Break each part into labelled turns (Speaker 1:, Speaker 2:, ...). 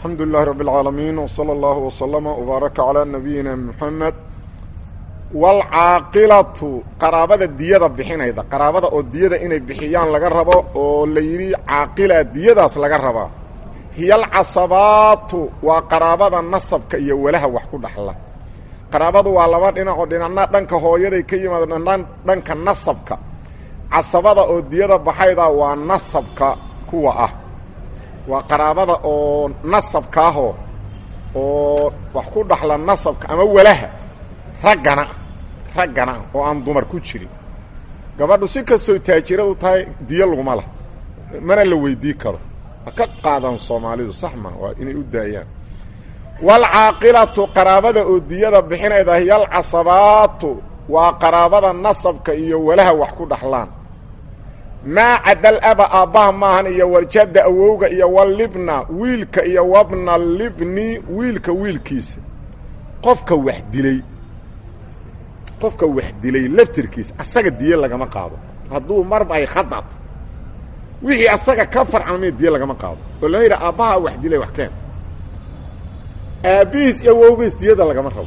Speaker 1: الحمد لله رب العالمين وصلى الله وسلم وبارك على نبينا محمد والعاaqilatu qaraabada diyada bixinayda qaraabada oo diyada inay bixiyaan laga rabo oo la yidhi caaqila diyadaas laga rabaa hiya alcasabaatu waa qaraabada nasabka iyo walaha wax ku dhaxla qaraabadu waa laba dhinacoo dhinacna dhanka hooyaday ka yimaada dhan dhanka nasabka casabada oo diyada baxayda waa nasabka kuwa ah waa qaraabada oo nasabkaahoo oo wax ku dhaxla nasabka ama walaha raggana raggana oo aan dumar ku jirin gabadhu si kastoo taajiradu tahay diyo laguma lah mana la weydii karo ha ka qaadaan soomaalidu sax ma waa inay u daayaan waalcaaqilatu qaraabada oo diyada bixinayda hiya alcasabaatu waa qaraabada nasabka iyo walaha wax ku dhaxlaan maa cadal aba aabbaha maahan iyo waljadda awowga iyo walibna wiilka iyo wabna libni wiilka wiilkiisa qofka wax dilay qofka wax dilay laftirkiisa asaga diye lagama qaado hadduu marba ay khadato wixii asaga ka farcamay diye lagama qaado oo lama yidhaha aabbaha wax dilay wax keen aabbihiis iyo awowgiis diyada lagama rabo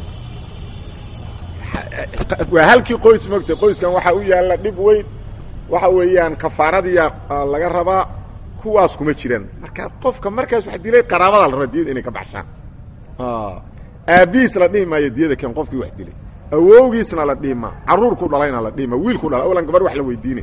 Speaker 1: waa halkii qoys mogtay qoyskan waxaa u yaalla dhib weyn waxa weeyaan kafaaradiya laga rabaa kuwaas kuma jiraan marka qofka markaas wax dilay qaraabada la rabaa diyada inay ka baxshaan aabbihiis la dhihi maayo diyada keen qofkii wax dilay awowgiisna la dhihi maa caruurku dhalayna la dhihi maa wiilku dhala awlan gabar wax la weydiinay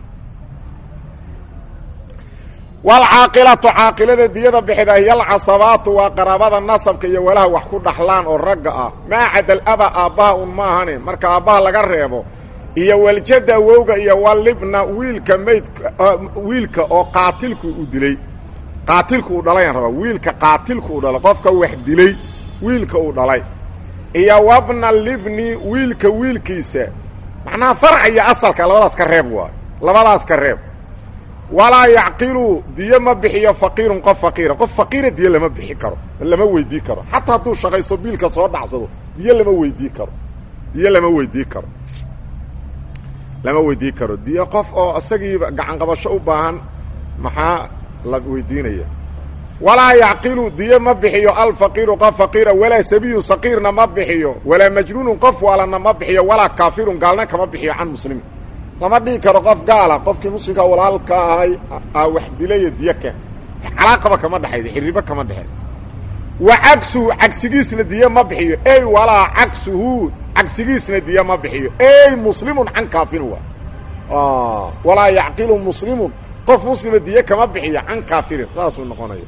Speaker 1: walcaaqilatu caaqilada diyada bixida hiya alcasabaatu waa qaraabada nasabka iyo walaha wax ku dhaxlaan oo ragga ah maa cadal aba aabbaha un ma ahane marka aabbaha laga reebo iyo waljadda awowga iyo walibna wiilka maydka wiilka oo qaatilku u dilay qaatilku uu dhalayaan rabaa wiilka qaatilku uu dhalay qofka wax dilay wiilka uu dhalay iyo wabna libni wiilka wiilkiisa macnaha farca iyo asalka labadaas ka reeb waay labadaas ka reeb walaa yacqilu diyo ma bixiyo faqiirun qof faqiira qof faqiira diyo lama bixi karo lama weydii karo xataa hadduu shaqaysto biilka soo dhacsado diyo lama weydii karo diyo lama weydii karo lama weydii karo diyo qof oo isagiiba gacan qabasho u baahan maxaa la weydiinaya walaa yacqilu diyo ma bixiyo alfaqiiru qof faqiira walaa sabiyun saqiirna ma bixiyo walaa majnuunun qof waalana ma bixiyo walaa kaafirun gaalna kama bixiyo can muslimin lama dhihi karo qof gaala qofkii muslimka walaalka ahay aa wax dilaya diyo keen calaaqaba kama dhexayda xiribo kama dhexeey wa cagsuhu cagsigiisna diyo ma bixiyo ey walaa cagsuhu cagsigiisna diyo ma bixiyo ey muslimun can kaafirin waa walaa yacqilu muslimun qof muslima diyo kama bixiyo can kaafirin saasuu noqonaya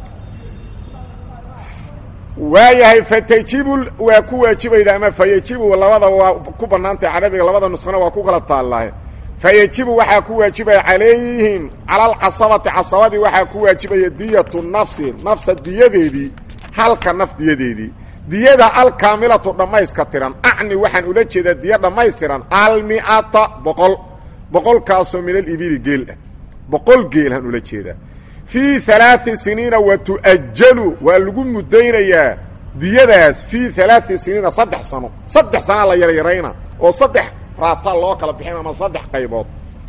Speaker 1: waayahay fatajibu waa ku waajibayda ama fayajibu labada waa ku bannaantay carabiga labada nusqana waa ku kala taallahay fayajibu waxaa ku waajibaya calayhim cala alcasabati casabadii waxaa ku waajibaya diyatu nafsi nafsa diyadeedii halka naf diyadeedii diyada alkaamilatu dhammayska tiran acni waxaan ula jeedaa diyo dhammaystiran almi'ata boqol boqolkaasoo min alibili geel ah boqol geelhaan ula jeedaa fii alaai siniina wa tu'ajalu waa lagu mudaynayaa diyadaas fii alaai siniina saddex sano saddex sanaa la yaryarayna oo saddex raata loo kala bixin ama saddex qaybood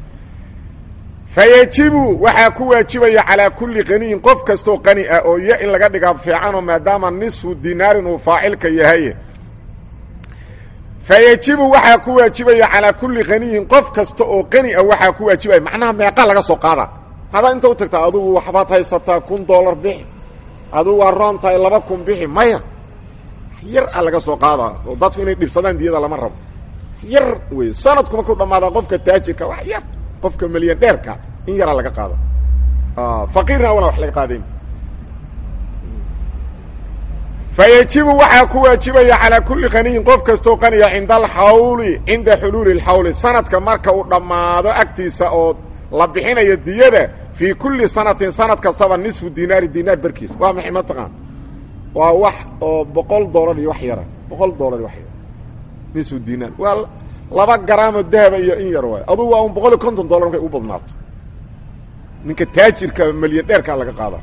Speaker 1: fayajibu waxaa ku waajibaya calaa kulli qaniyin qof kastoo qani ah oo iyo in laga dhigaa fiicanoo maadaama nisfu dinaarin uu faacilka yahay fayajibu waxaa ku waajibaya calaa kulli qaniyin qof kasta oo qani ah waxaa ku waajibaya macnaha meeqa laga soo qaada hadaa inta u tagtaa adugu waxbaad haysataa kun dollar bixi adugu waa roon tahay laba kun bixi maya yar a laga soo qaadaa oo dadku inay dhibsadaan diyada lama rabo yar wey sanadku markuu dhammaadaa qofka taajirka wax yar qofka milyan dheerka in yaraa laga qaado faqiirna wana wax laga qaadayn fayajibu waxaa ku waajibaya calaa kulli qaniyin qof kastoo qaniya cinda alxawli cinda xuluuli اlxawli sanadka marka uu dhammaado agtiisa oo la bixinayo diyada fii kulli sanatin sanad kastaba nisfu dinaari dinaar berkiis waa maxay mataqaan waa wax oo boqol dollar iyo wax yara boqol dollar iyo wax yara nisfu dinaar waa laba garaamoo dahaba iyo in yar waay adugu waa un boqol iyo konton dollar markay u badnaato ninka taajirka milyan dheerkaa laga qaada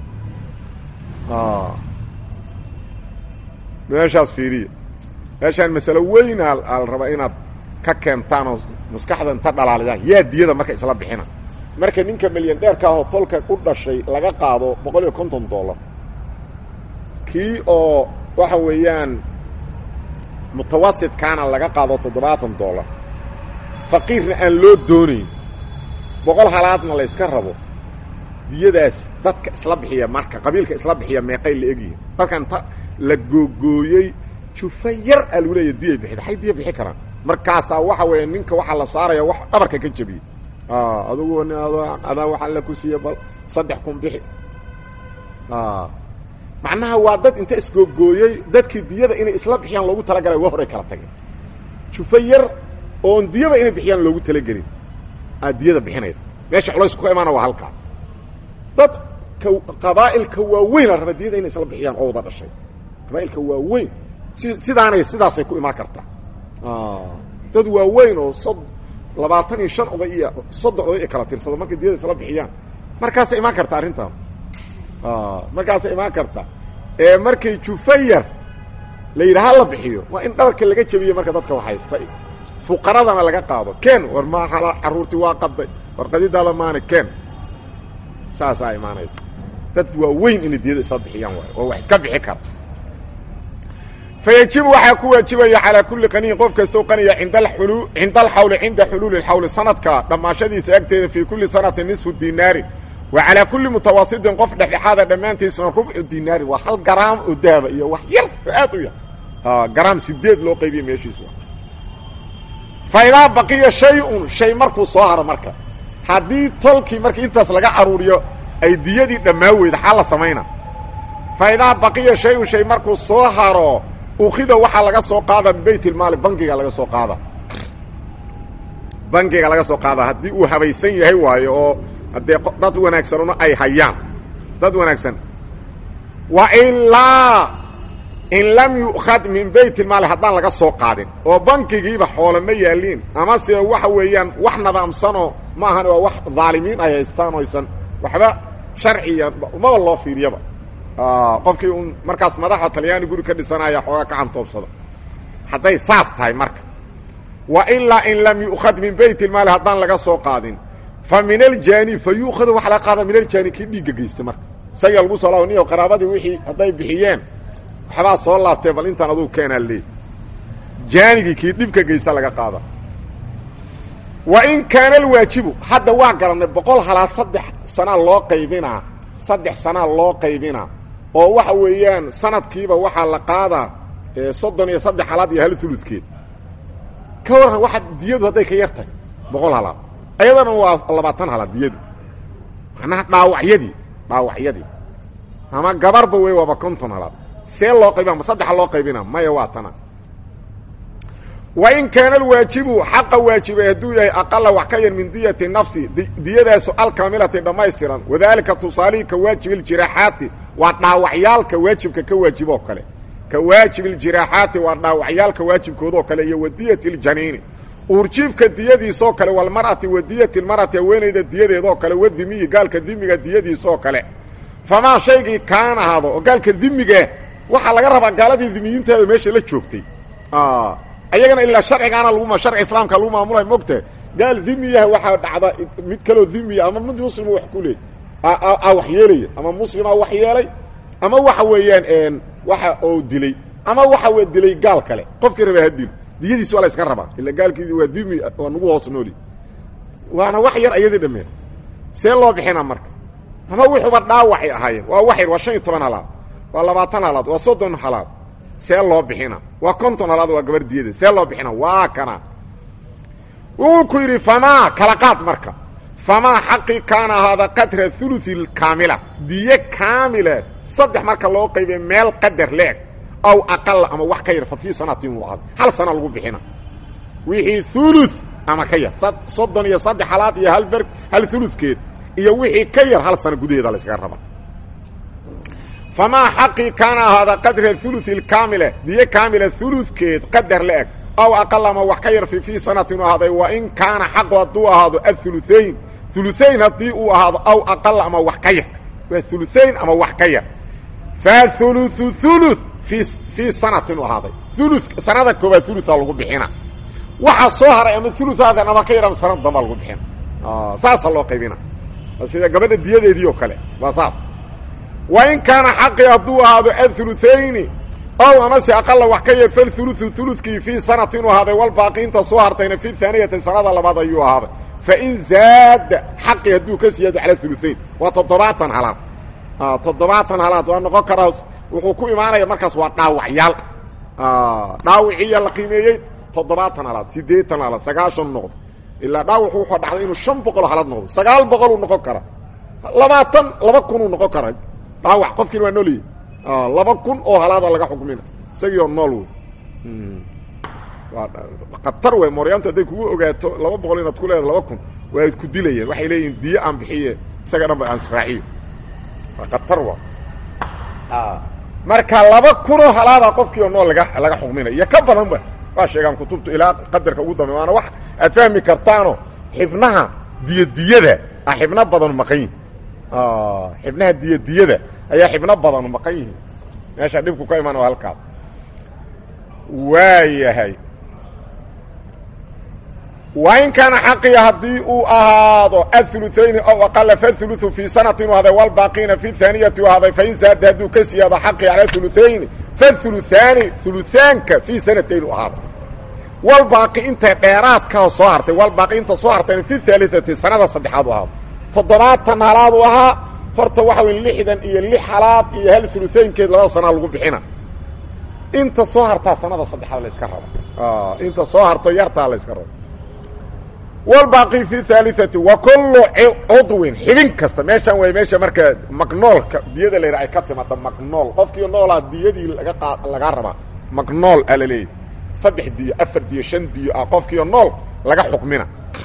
Speaker 1: meeshaas fiiriya meeshaan masalo weyn a la rabaa inaad ka keentaan oo maskaxda inta dhalaalidaan yaa diyada marka isla bixina marka ninka milyan dheerka ahoo tolka u dhashay laga qaado boqol iyo konton dollar kii oo waxa weeyaan mutawasidkaana laga qaado toddobaatan dollar faqiirna aan loo doonayn boqol halaadna la yska rabo diyadaas dadka isla bixiya marka qabiilka isla bixiya meeqay la egyihin dadkan ta la googooyey jufa yar aa lagu leeya diyay bixid hay diya bixi karaan markaasaa waxa weeye ninka waxaa la saaraya wax dhabarka ka jebiyey adugu adaa waxaa la ku siiye bal saddex kun bixi macnaha waa dad inta isgoogooyey dadkii diyada inay isla bixiyaan loogu talagalay wa horay kala tageen jufa yar oon diyaba inay bixiyaan loogu talagelin aa diyada bixinayda meesha culaysku ka imaana waa halkaa dadka qabaa'ilka waaweyn a raba diyada inay isla bixiyaan oo wada dhashay qabaa'ilka waaweyn si sidaanay sidaasay ku imaan kartaa dad waaweyn oo sod labaatan iyo shan oday iyo soddon oday i kala tirsado markay diyada isla bixiyaan markaasay imaan karta arrintaan markaasay imaan karta ee markay jufayar la yidhi ha la bixiyo waa in dhabarka laga jebiyo marka dadka waxhaysta fuqaradana laga qaado ken war maahala carruurtii waa qaday war qadidaada maana ken saasaa imaanaysa dad waaweyn inay diyada isla bixiyaan waayo oo wax iska bixi kara fayajibu waxaa ku waajibaya calaa kulli qaniyin qof kastoo qaniya cinda alulu cinda alxawli cinda xuluuli اlxawli sanadka dhammaashadiisa agteeda fii kulli sanati nisfu dinaarin wa calaa kulli mutawasitin qof dhexdhexaada dhammaantiisna rubcu dinaarin waa hal garaam oo dahaba iyo wax yar oo aad u yar garaam sideed loo qaybiya meeshiisu fa idaa baqiya shay-un shay markuu soo haro marka haddii tolkii markii intaas laga aruuriyo ay diyadii dhammaa weyda xaa la samayna fa idaa baqiya shay-un shay markuu soo haro ukida waxaa laga soo qaada min bayt ilmaali bangiga laga soo qaada bangiga laga soo qaada haddii uu habaysan yahay waayo oo haddee dad wanaagsanuna ay hayaan dad wanaagsan wa ilaa in lam yu'khad min bayt ilmaali haddaan laga soo qaadin oo bankigiiba xoole ma yaaliin amase waxa weeyaan wax nadaamsanoo ma ahan waa wax dhaalimiin ay haystaan oysan waxba sharciya maba loo fiiriyaba qofkii un markaas madaxa talyaani guri ka dhisanaya xoogaa ka cantoobsada hadday saas tahay marka wa ilaa in lam yu'khad min bayt ilmaali haddaan laga soo qaadin fa min aljaani fa yu'khadu waxa laga qaada min aljaani kii dhiigga geysta marka isaga lagu soo laabo niyo qaraabadii wixii hadday bixiyeen waxbaa soo laabtee bal intaan aduu keenaa leey jaanigii kii dhibka geysta laga qaada wa in kaana alwaajibu hadda waa garannay boqol halaad saddex sanaa loo qaybinaa saddex sanaa loo qaybinaa oo waxa weeyaan sanadkiiba waxaa la qaadaa soddon iyo saddex halaad iyo hal uludkeed ka warran waxa diyadu hadday ka yar tahay boqol halaad ayadana waa labaatan halaad diyadu macnaha dhaawacyadii dhaawacyadii ama gabarba wey waaba konton halaad see loo qaybina ma saddexa loo qaybina maya waa tana wa in kaana alwaajibu xaqa waajibay hadduu yahay aqala wax ka yar min diyati nafsi diyadaasu alkaamilati dhammaystiran wadaalika tusaalihii ka waajibi ljiraaxaati waa dhaawacyaalka waajibka ka waajib oo kale ka waajibi ljiraaxaati waa dhaawacyaalka waajibkoodoo kale iyo wadiyati ljaniini uurjiifka diyadiisoo kale walmar'ati wadiyati lmar'ati haweenayda diyadeedoo kale wadimiyi gaalka dimiga diyadiisoo kale famaa shaygii kaan ahaado oo gaalka dimiga waxaa laga rabaa gaaladii dimiyiinteeda meesha la joogtay ayagana ilaa sharcigaana laguma sharci islaamka lagu maamulay mogta gaal dimiyaha waxaa dhacda mid kaloo dimiya ama mid muslima wax ku leey a wax yeelaya ama muslima wax yeelay ama waxa weeyaan waxa oo dilay ama waxa w dilay gaal kale qofkii rabaa ha dilo diyadiis waa la yska rabaa ila gaalkii waa dimi waa nagu hoos nooli waana wax yar ayadii dhammeen see loo bixina marka ama wuxuuba dhaawacay ahaayeen waa wax yar waa shan iyo toban halaad waa labaatan halaad waa soddon halaad see loo bixina waa konton halaad waa gabar diyada see loo bixina waa kana wuu ku yidhi famaa kala qaad marka famaa xaqii kaana ahaada qadra uluثi kaamila diye kaamile saddex marka loo qaybiya meel qadar leeg aw aqala ama wax ka yar fa fii sanatin waqad hal sana lagu bixina wixii ulu ama ka yar soddon iyo saddex halaad iyo hal ber hal ulukeed iyo wixii ka yar hal sana gudaheeda la yskaga raba famaa xaqii kaana ahaada qadra uluثi اkaamile diye kaamila ulukeed qadar leeg aw aqal ama wax ka yar fi fii sanatin u ahaaday wa in kaana xaqu hadduu ahaado auluayn uluayn haddii uu ahaado aw aqal ama wax ka yar waa uluayn ama wax ka yar fa ulu ulu i fii sanatin u ahaaday ulu sanada koobaad ulua lagu bixina waxa soo haray ama uluaadan ama ka yar ama sanad damba lagu bixina saasa loo qaybina sida gabadha diyadeedii oo kale waa saas wa in kaana xaqii hadduu ahaado athuluthayni ow amase aqala wax ka yar falthuluthu huludkii fii sanati inuu ahaaday walbaaqi inta soo hartayna fi haaniyati sanada labaad ayuu ahaaday fain zaada xaqii hadduu ka siyaado cala huluthayn waa toddobaatan halaad toddobaatan halaad waa noqon karaa wuxuu ku imaanaya markaas waa dhaawacyaal dhaawiciiya la qiimeeyey toddobaatan halaad siddeetan halaad sagaashan noqdo ilaa dhaawacu wuxuu dhacday inuu shan boqol halaad noqdo sagaal boqoluu noqon karaa labaatan laba kunuu noqon karaa dhaawac qofkiina waa noolyahy laba kun oo halaada laga xukmina isagii oo nool wey khatar wey mooryaantu hadday kugu ogaato laba boqol inaad ku leedahay laba kun waa ku dilayeen waxay leeyihin diyo aan bixiye isaga dhan ba aan israaciyo waa khatar wa marka laba kunoo halaada qofkii oo nool laga laga xukminaya iyo ka badan ba waa sheegaan kutubtu ilaa qadarka ugu dambe waana wax aad fahmi kartaano xibnaha diyadiyada a xibno badanu maqan yihin xibnaha diyadiyada ayaa xibno badanu maqan yihiin meesha dhibku ka imaan waa halkaas waayahay wa in kaana xaqiya haddii uu ahaado athuluthayni ow aqala fathuluthu fii sanati inuu ahday walbaaqiina fi haaniyati u ahday fain zaada hadduu ka siyaado xaqi cala thuluthayni fathuluthaani thuluthaanka fii sanatayn u ahaaday walbaaqi inta dheeraadkaa soo hartay walbaaqi inta soo hartayna fi haaliati sanada saddexaad u ahaado toddobaatan halaad u ahaa horta waxa wey lixdan iyo lix halaad iyo hal thuluthaynkeed labada sanaa lagu bixina inta soo hartaa sanada saddexaad la yska raba inta soo harto yartaa la yska rabo walbaaqi fi haaliati wa kullu cudwin xibin kasta meeshaan way meesha marka magnoolka diyada la yidhaha ay ka timaada magnool qofkii noolaa diyadii laga qa lagaa rabaa magnool a la leeyahy saddex diyo afar diyo shan diyo ah qofkiio nool laga xukmina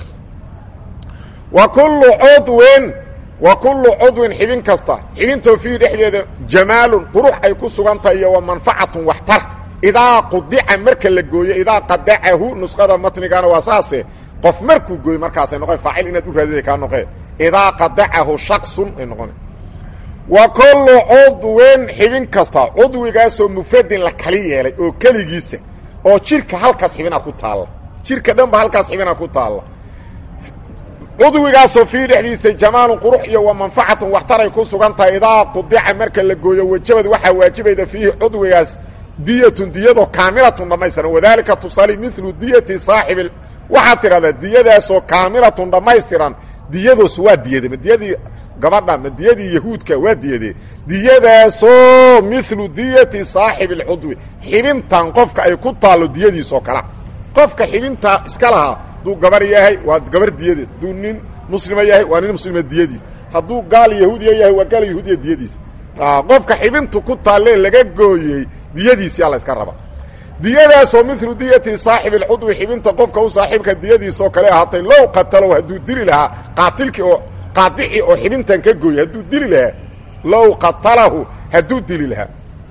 Speaker 1: wa kullu cudwin wa kullu cudwin xibin kasta xibintoo fiihi dhexdeeda jamaalun qurux ay ku sugan tahay iyo wa manfacatun waxtar idaa qudica marka la gooyo idaa qadacahu nusqada matnigana waa saase qof markuu gooyo markaasay noqon faacil inaad u raadida kaa noqee idaa qadacahu shaksun ay noqon wa kullu cudwin xibin kasta cudwigaasoo mufradin la kali yeelay oo keligiisa oo jirka halkaas xibina ku taalla jirka dhanba halkaas xibina ku taalla cudwigaasoo fii dhexdiisa jamaalun qurux iyo wa manfacatun waxtaray ku sugan tahay idaa qudica marka la gooyo wajabad waxaa waajibayda fiihi cudwigaas diyatun diyadoo kaamilatun dhammaystiran wadaalika tusaali milu diyati saaxibi waxaad tidhahdaa diyadaasoo kaamilatun dhammaystiran diyadoos waa diyade ma diyadii gabadha ma diyadii yahuudka waa diyade diyadaasoo milu diyati saaxibi alcudwi xibintan qofka ay ku taallo diyadiisoo kala qofka xibintaa iska lahaa hadduu gabar yahay waa gabar diyadeed hadduu nin muslima yahay waa nin muslima diyadiis hadduu gaal yahuudiya yahay waa gaal yahuudiya diyadiis qofka xibintu ku taalle laga gooyey diyadiisi alla iska raba diyadaasoo milu diyati saaxibi alcudwi xibinta qofka u saaxiibka diyadiisoo kale ahaatay low qatalow hadduu dili lahaa qaatilkii oo qaadici oo xibintan ka gooyey hadduu dili lahaa low qatalahu hadduu dili lahaa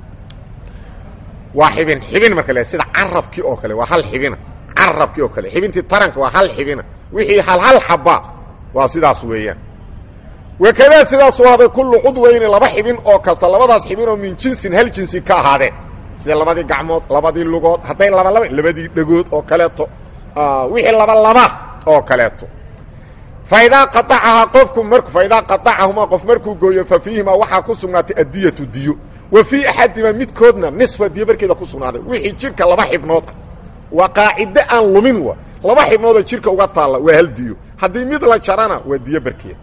Speaker 1: waa xibin xibin marka le sida carabkii oo kale waa hal xibina carabkii oo kale xibintii taranka waa hal xibina wixii hal hal xaba waa sidaas weeyaan wakadaa sidaasuu ahday kullu cudweyni laba xibin oo kasta labadaas xibin oo min jinsin hal jinsi ka ahaadeen sida labadii gacmood labadii lugood hadday laba laba labadii dhegood oo kaleeto wixii laba laba oo kaleeto faidaa qaacahaa qofku mar faidaa qaطacahumaa qof markuu gooyo fa fiihimaa waxaa ku sugnaatay addiyatu diyo wa fii axadima midkoodna nisfa diyo barkeeda ku sugnaaday wixii jirka laba xibnood ah waa qaacido aan lumin wa laba xibnoodoo jirka uga taalla waa hal diyo haddii mid la jarana waa diyo barkeeda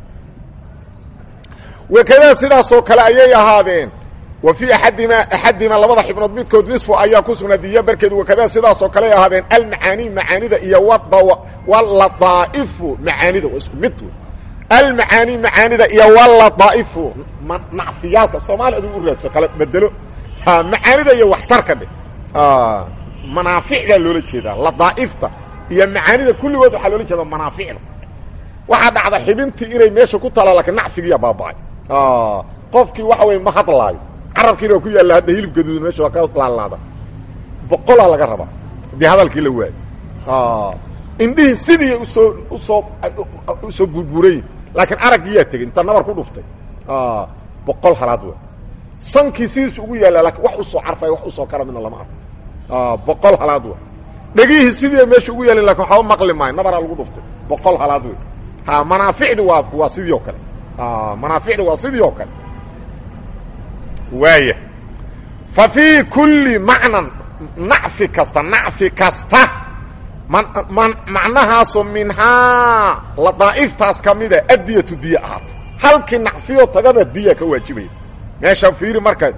Speaker 1: wakadaa sidaasoo kale ayay ahaadeen wa fii aadima axadima labada xibnood midkood nisfu ayaa ku sugnaa diya barkeedu wakadaa sidaasoo kale ahaadeen almacaani macaanida iyo waladaa'ifu macaanida waa isku mid wey almacaani macaanida iyo waladaa'ifu nacfiyaalka soomaaliya adigu u raadso kala bedelo macaanida iyo waxtarka dhe manaaficdaa loola jeedaa ladaa'ifta iyo macaanida kulligood waxaa loola jeedaa manaaficda waxaa dhacda xibintii inay meesha ku taala lakiin nacfigiiya baaba'ay qofkii waxa weye ma hadlaayo carabkiina waa ku yaalla hadda hilib gaduudan meesha waa ka laalaada boqolaa laga rabaa haddii hadalkii la waayo indhihii sidii usoo usoo usoo burburay laakiin araggiiyaa tegey inta nabar ku dhuftay boqol halaad wa sankii sidiisu ugu yaalla lakiin wax usoo carfay wax usoo kala midna lama arko boqol halaad wa dhegihii sidii meesha ugu yaalin lakin waxba maqli maayo nabaraa lagu dhuftay boqol halaad wey ha manaaficdi waa waa sidii oo kale manaaficdi waa sidii oo kale waaya fa fii kulli macnan nacfi kasta nacfi kasta man macnahaasoo minhaa ladaa'iftaas ka mida addiyatu diya ahaata halkii nacfiyo tagaba diya ka waajibaya meesha fiiri marka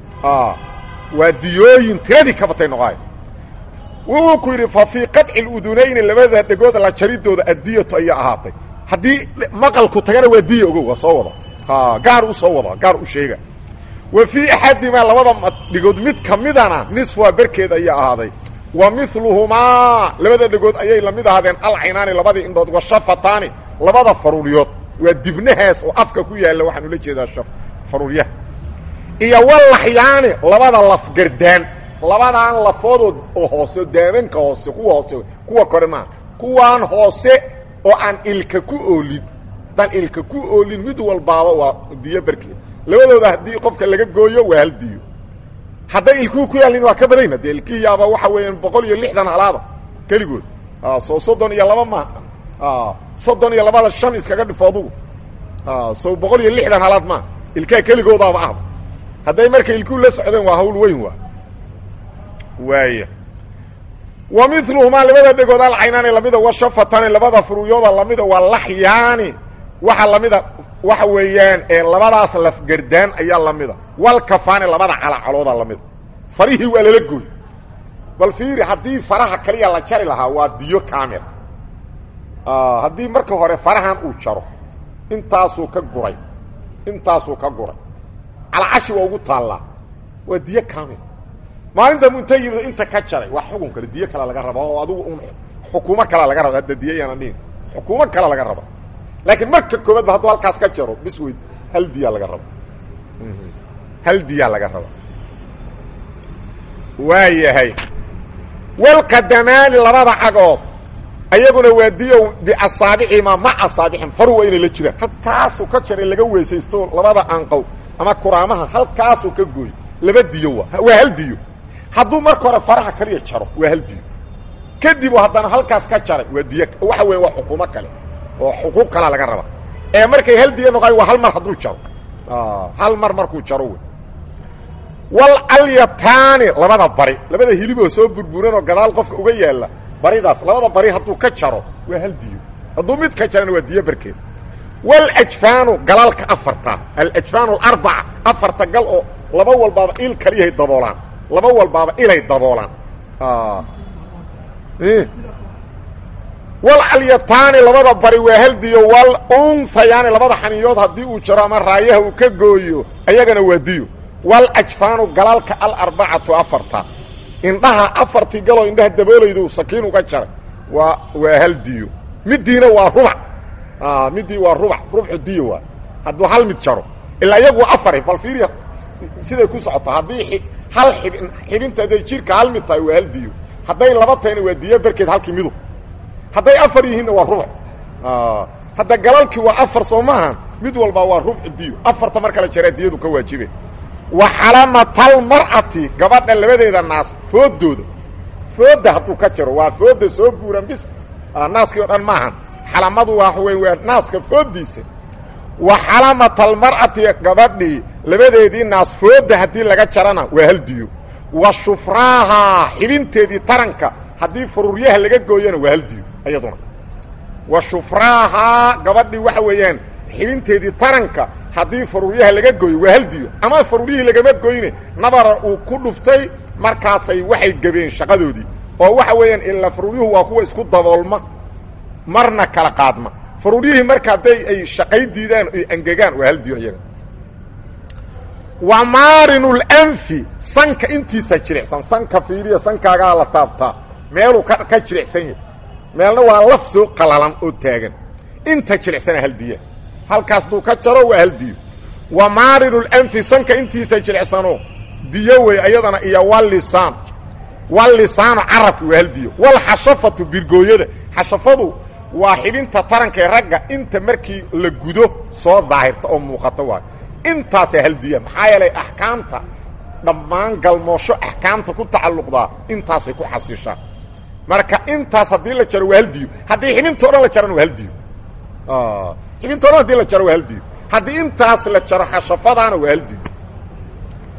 Speaker 1: waa diyooyin tiradii ka batay noqoay wuxuu ku yidhi fa fii qaطci اludunayni labada dhegood la jaridooda addiyatu ayaa ahaatay haddii maqalku tagana waa diya ogow waa soo wada gaar u soo wada gaar u sheega wa fii axadimaa labada dhigood mid ka midana nisfuha berkeed ayaa ahaaday wa miluhumaa labada dhegood ayay la mid ahaadeen alcaynaani labadii indhood washafataani labada faruuryood waa dibnahaas oo afka ku yaalla waxaan ula jeedaa faruuryaha iyo walaxyaani labada lafgardaan labadaan lafood oo hoose daamanka hoose kuwa hoose kuwa kore maaha kuwaan hoose oo aan ilka ku oolin haddaan ilka ku oolin mid walbaaba waa diyo berkeed labadooda haddii qofka laga gooyo waa hal diyo hadday ilkuhu ku yaalin waa ka badayna dee ilkihiyaaba waxa weeyaan boqol iyo lixdan halaada keligood soo soddon iyo laba maaha soddon iyo labada shan iskaga dhifo adugu so boqol iyo lixdan halaad maaha ilkaha keligoodaaba ahba hadday marka ilkuhu la socdeen waa hawl weyn waa waaya wa miluhumaa labada dhegood alcaynaani lamida washafatani labada furuyooda lamida waa laxyaani waxa lamida waxa weeyaan labadaas lafgardaan ayaa lamida walkafaani labada calacalooda lamida farihii waa lala gooy bal fiiri haddii faraha kaliya la jari lahaa waa diyo kaamil haddii marka hore farahan uu jaro intaasuu ka guray intaasuu ka guray calcashi waa ugu taallaa waa diyo kaamil maalinta munta yimid inta ka jaray waa xukun kale diyo kale laga raba oo adugu un xukuumo kale laga raba hadda diyo yaana dhihin xukuumo kale laga raba laakiin marka koobaad ba hadduu halkaas ka jaro bis weyd hal diyaa laga raba hal diyaa laga raba waa yahay walqadamaani labada cagood ayaguna waa diyow biasaabicima ma asaabixim faru waa inay la jiraan halkaasuu ka jaray laga weysaysto labada anqow ama kuraamaha halkaasuu ka gooy laba diyo waa waa hal diyo hadduu marka hore faraha kaliya jaro waa hal diyo kadib haddana halkaas ka jaray waa diyo waxa weya waa xukuumo kale oo xuquuq kalaa laga raba ee markay hal diyo noqoay waa hal mar hadduu jaro hal mar markuu jaro wey walalyataani labada bari labada hiliboo soo burburan oo gadaal qofka uga yaalla baridaas labada bari hadduu ka jaro waa hal diyo hadduu mid ka jarana waa diyo barkeed waljfaanu galalka afarta alajfaan alarbaca afarta gal oo laba walbaaba il kaliyahay daboolaan laba walbaaba ilay daboolaan walalyataani labada bari waa haldiyo walunhayaani labada xaniyood haddii uu jaro ama raayaha uu ka gooyo ayagana waa diyo walajfaanu galalka alarbacatu afarta indhaha afartii galoo indhaha daboolaydu sakiin uga jaray waa waa hal diyo midiina waa rubac midii waa rubac rubxu diyo waa hadduu hal mid jaro ilaa iyagu afar bal fiiriya siday ku socota haddii hal xibin xibinta hadday jirka hal mid tahay waa hal diyo hadday laba tahayna waa diyo berkeed halkii midu hadday afar yihiinna waa rubac hadda galalkii waa afar soo maaha mid walba waa rubcu diyo afarta mar kale jaraa diyadu ka waajibe wa xalamatalmar'ati gabadha labadeeda naas foodooda fooda hadduu ka jaro waa fooda soo guuran bis naaskii o dhan maahan xalamadu waa wey waa naaska foodiisa wa xalamatalmar'ati gabadhii labadeedii naas fooda haddii laga jarana waa hal diyo wa shufraaha xibinteedii taranka haddii faruuryaha laga gooyana waa hal diyo iyaduna wa shufraaha gabadhii waxa weeyaan xibinteedii taranka haddii faruuryaha laga gooyo waa hal diyo ama faruuryihii lagama goyne nabara uu ku dhuftay markaasay waxay gebeen shaqadoodii oo waxa weeyaan ilaa faruuryuhu waa kuwa isku daboolma marna kala qaadma faruuryihii marka hadday ay shaqay diidaan ay angegaan waa hal diyo iyaga wa maarinu lanfi sanka intiisa jiricsan sanka fiiriya sankaagaa la taabtaa meeluu ka ka jiricsan yahay meelna waa laf soo qalalan oo taagan inta jiricsana hal diya halkaas duu ka jaro waa hal diyo wa maarinu lanfi sanka intiisa jiricsano diyo wey ayadana iyo walisaan walisaanu carabki waa hal diyo walxashafatu birgooyada xashafadu waa xibinta taranka ee ragga inta markii la gudo soo daahirta oo muuqata waayo intaasaa hal diya maxaa yeelay axkaamta dhammaan galmoosho axkaamta ku tacalluqdaa intaasay ku xasishaan marka intaas haddii la jaro waa hal diyo haddii xibinta o dhan la jarana waa hal diyo xibinta o dhan hadii la jaro waa hal diyo haddii intaas la jaro xashafadaana waa hal diyo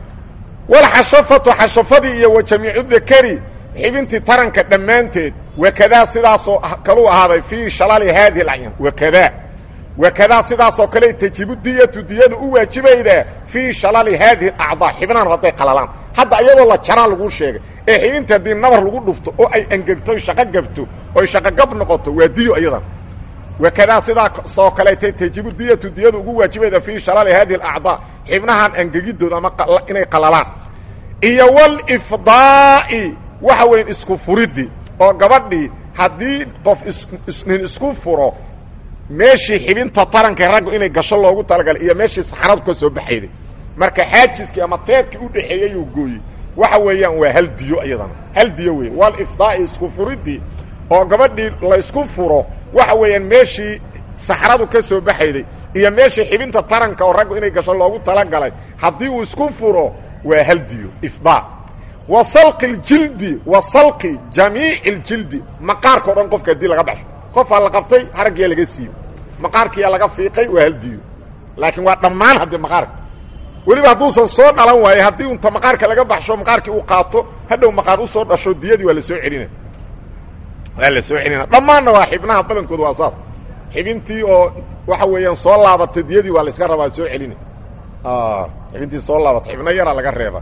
Speaker 1: walxashafatu xashafadii iyo wa jamiicu dakari xibintii taranka dhammaanteed wakadaa sidaasoo kaluu ahaaday fii shalali haadihi alacyan wakadaa wakadaa sidaasoo kale tajibu diyatu diyadu u waajibaydaa fii shalali haadihi alacdaa xibnahan hadday qalalaan hadda iyadoo la jaraa laguu sheegay ee xibinta haddii nabar lagu dhufto oo ay angegto oy shaqo gabto oy shaqogab noqoto waa diyo iyadan wakadaa sidaasoo kaleeta tajibu diyatu diyadu ugu waajibayda fii shalali haadihi alacdaa xibnahan angegidooda ama inay qalalaan iyo walifdaa'i waxa weyan isku furiddi oo gabadhii haddii qof nin isku furo meeshii xibinta taranka raggu inay gasho loogu talagalay iyo meeshii saxaradu ka soo baxayday marka xaajiskii ama teedkii u dhexeeyeyuu gooyey waxa weeyaan waa hal diyo iyadana hal diyo wey walifdaa'i isku furiddii oo gabadhii la isku furo waxa weeyaan meeshii saxradu ka soo baxayday iyo meeshii xibinta taranka oo raggu inay gasho loogu talagalay haddii uu isku furo waa hal diyo ifdaa wa salqi اljildi wa salqi jamiici اljildi maqaarka o dhan qofka haddii laga baxsho qofaa la qabtay haraggiyaa laga siiyo maqaarkiyaa laga fiiqay waa hal diyo laakiin waa dhammaan haddii maqaarka weliba hadduusan soo dhalan waaye haddii unta maqaarka laga baxsho maqaarkii uu qaato hadhow maqaar u soo dhasho diyadii waa la soo celina waa la soo celina dhammaanna waa xibnaha badankooda waa saas xibintii oo waxa weeyaan soo laabatay diyadii waa la iska rabaa soo celina xibintii soo laabatay xibno yaraa laga reeba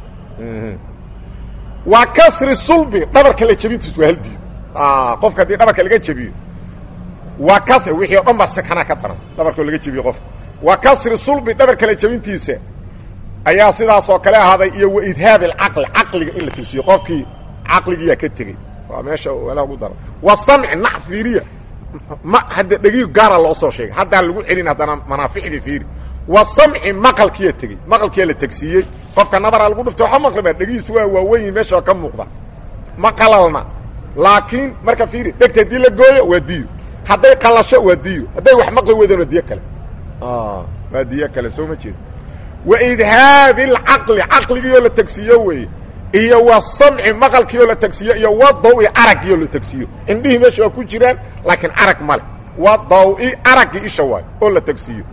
Speaker 1: waa kasri sulbi dhabarka la jebintiisu waa hal diyo qofka haddii dhabarka laga jebiyo waa kasri wixii o dhan baa sakanaa ka daran dhabarkao laga jebiyo qofka waa kasri sulbi dhabarka la jebintiisa ayaa sidaasoo kale ahaaday iyo wa idhaab alcaqli caqliga in la tusiyo qofkii caqligiiyaa ka tegey waa meesha walaha ugu daran wa samci nac fiiriya ma hadda dhegii gaara loo soo sheegay haddaan lagu celin haddana manaaficdii fiiri wa samci maqalkiyaa tegey maqalkiyaa la tegsiiyey qofka nabaraa lagu dhuftay waxa maqlima dhegihiisu waa waaweyn meesha ka muuqda ma qalalna laakiin marka fiiri dhegta haddii la gooyo waa diyo hadday qalasho waa diyo hadday wax maqli weydaan waa diyo kale waa diyo kale soo ma jeedo wa idhaabi alcaqli caqligiioo la tegsiiyo weeye iyo wa samci maqalkiioo la tegsiiyo iyo wa dawi araggiioo la tegsiiyo indhihii meesha waa ku jiraan laakiin arag male wa dawi araggii isha waayo oo la tegsiiyo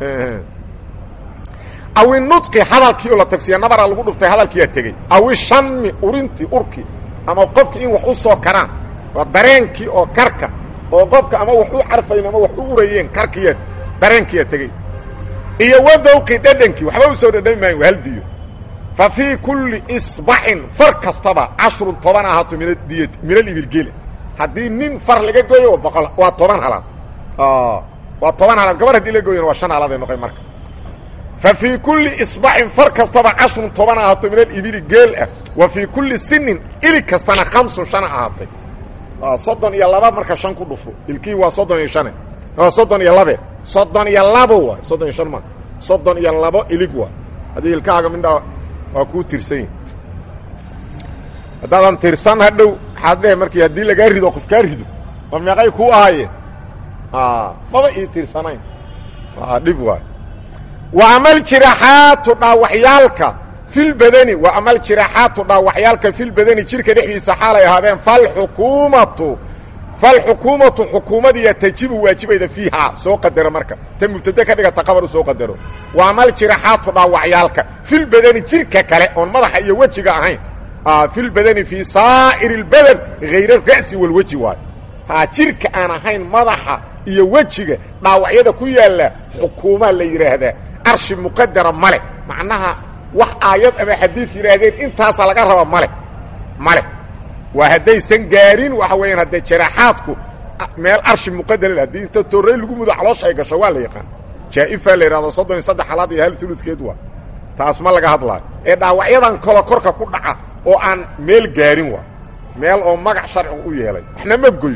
Speaker 1: awi nudqi hadalkii oo la tagsiya nabaraa lagu dhuftay hadalkiyaa tegey awi shami urintii urkii ama qofki in wax u soo karaan waa dareenkii oo karka oo qofka ama wax u carfayn ama wax u urayeen karkiya dareenkiyaa tegey iyo wadawqi dhedhankii waxba u soo dhedhami maayin waa hal diyo fa fii kulli isbaxin far kastaba cashrun toban ahaato min adiyat min alibilgele haddii nin far laga gooyo boqol waa toban halaad waa toban halaad gabar haddii la gooyana waa shan halaad ay noqon marka fa fii kulli isbaxin far kastaba cashrun toban ahaato min alibili geel ah wa fii kulli sinin ilig kastana khamsun shana ahaatay soddon iyo laba marka shan ku dhufo ilkii waa soddon iyo shane soddon iyo labe soddon iyo labo waay soddon iyo shan ma soddon iyo labo ilig waay haddii ilkaaga mindhaa waa kuu tirsan yihi haddaadan tirsan hadhow waxaad dheh markii haddii lagaa rido qof kaa rido ma meeqay kuu ahaayeen maba ii tirsanayn dhib waay wa amal jiraxaatu dhaawaxyaalka filbadani wa amal jiraxaatu dhaawaxyaalka filbadani jirka dhexdiisa xaalay ahaadeen falxukuumatu falxukuumatu xukuumadiya tajibu waajibayda fiihaa soo qadaro marka ta mubtade ka dhigata qabar u soo qadaro wa amal jiraxaatu dhaawacyaalka filbadani jirka kale oon madaxa iyo wejiga ahayn filbadani fii saa'iri اlbadan hayr ra'si walweji waayo ha jirka aan ahayn madaxa iyo wejiga dhaawacyada ku yaalla xukuumaa la yidhaahdaa arshi muqadara male macnaha wax aayad ama xadiid yidhaahdeen intaasaa laga raba male male waa haddaysan gaarin waxa weeyaan haddee jaraaxaadku meel arshi muqadara haddii inta torrey lagu mudo caloosha ay gasho waa la yaqaan jaa'ifa la yidhahdo soddon iyo saddex halaad iyo hal uludkeed waa taas ma laga hadlaayo ee dhaawacyadan kalo korka ku dhaca oo aan meel gaarin waa meel oo magac sharcigu u yeelay waxna ma goyn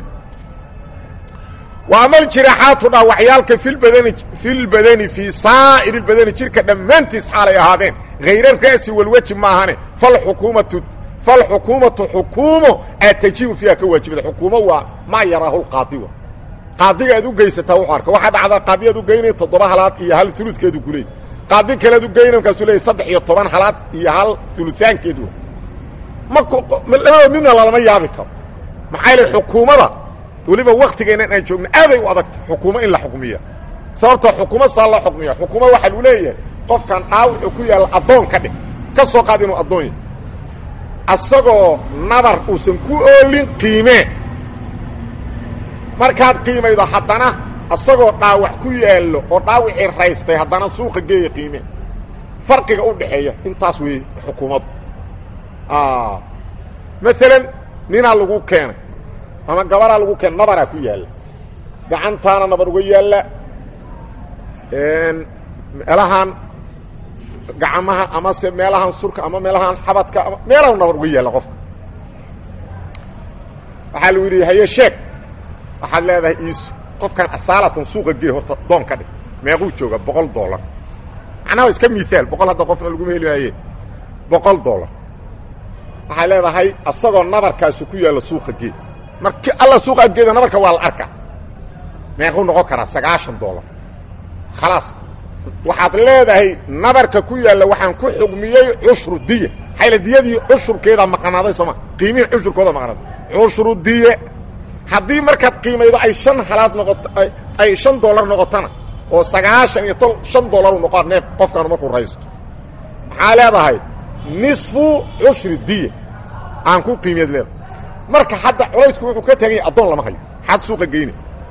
Speaker 1: wa amal jiraaxaatu dhaawacyaalka filbadani filbadani fii saa'iri lbadani jirka dhammaantiis xaalay ahaadeen hayra ra'si walweji maahane falxukuumatu falxukuumatu xukuumo aad tajibu fiiha ka waajibada xukuumo waa maa yaraahu lqaadi wa qaadiga aad u geysataa wuxuu arka waxaa dhacdaa qaadi aad u geynaya toddoba halaad iyo hal uludkeedu ku leeyay qaadi kale aad u geynay markaasuu leeyay saddex iyo toban halaad iyo hal ulusaankeed wa ma labada midna lalama yaabi karo maxaa yaele xukuumada weliba waktigeennan aan joogno aaday u adagta xukuumo in la xukmiya sababtoo xukuumo saa loo xukmiya xukuumo waxaa lu leeyahay qofkan dhaawuxuu ku yaalla addoon ka dhig ka soo qaad inuu addoon yahy asagoo nabar uusan ku oolin qiimee markaad qiimaydo haddana asagoo dhaawac ku yaallo oo dhaawicii raystay haddana suuqa geeya qiimee farqiga u dhaxeeya intaas weeye xukuumaddu maalan ninaa lagu keenay ama gabaraa lagu keenay nabaraa ku yaalla gacantaana nabar uga yaalla meelahaan gacmaha amase meelahaan surka ama meelahaan xabadka ama meelahan nabar uga yaalla qofka waxaa lagu yidhi haye sheeg waxaad leedahay iisu qofkan asaalatan suuqa gee horta doon ka dhig meequu jooga boqol dollar macnaha iska miaal boqol hadda qofna laguma heli maaye boqol dollar waxay leedahay asagoo nabarkaasu ku yaalla suuqa gee marki alla suuqa adgeeda nabarka waa la arka meequu noqon karaa sagaashan dollar khalaas waxaad leedahay nabarka ku yaalla waxaan ku xugmiyey cushru diya xayla diyadii cushurkeedaa maqnaaday sooma qiimihii cushurkooda maqnaaday cushru diye haddii markaad qiimaydo ay shan halaad noqoto ay shan dollar noqotona oo sagaashan iyo tol shan dollaru noqoa neef qofkaanu markuu raysto maxaa leedahay nisfu cushri diya aan ku qiimiyaed leedahay marka hadda culaysku wuxuu ka tagay addoon lama hayo xaad suuqa geyne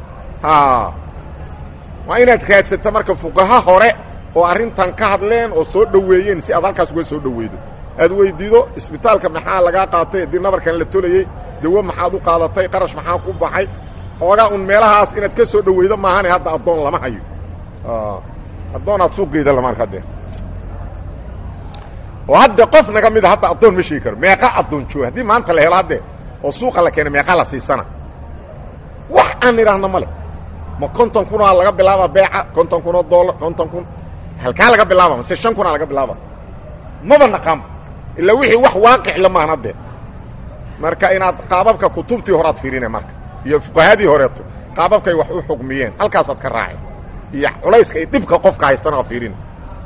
Speaker 1: waa inaad raadsato marka fuqaha hore oo arrintan ka hadleen oo soo dhoweeyeen si aad halkaas uga soo dhoweydo aad weydiido isbitaalka maxaa lagaa qaatay haddii nabarkan la tolayey dawo maxaad u qaadatay qarash maxaa ku baxay xoogaa un meelahaas inaad ka soo dhoweydo maahane hadda addoon lama hayo addoon aad suuqgeeda lama arka dee oo hadda qof naga mida hadda addoon ma sheegi karo meeqa addoon jooga haddii maanta la helo haddee oo suuqa la keena meeqa la siisana wax aan idhaahno ma le ma konton kunaa laga bilaaba beeca konton kunoo dollar konton kun halkaa laga bilaaba mase shan kunaa laga bilaaba maba naqaanba ilaa wixii wax waaqic la maahan haddee marka inaad qaababka kutubtii horead fiirine marka iyo fuqahadii horeeto qaababkay wax u xugmiyeen halkaasaad ka raaceen iyo culayska iyo dhibka qofka haystana fiirina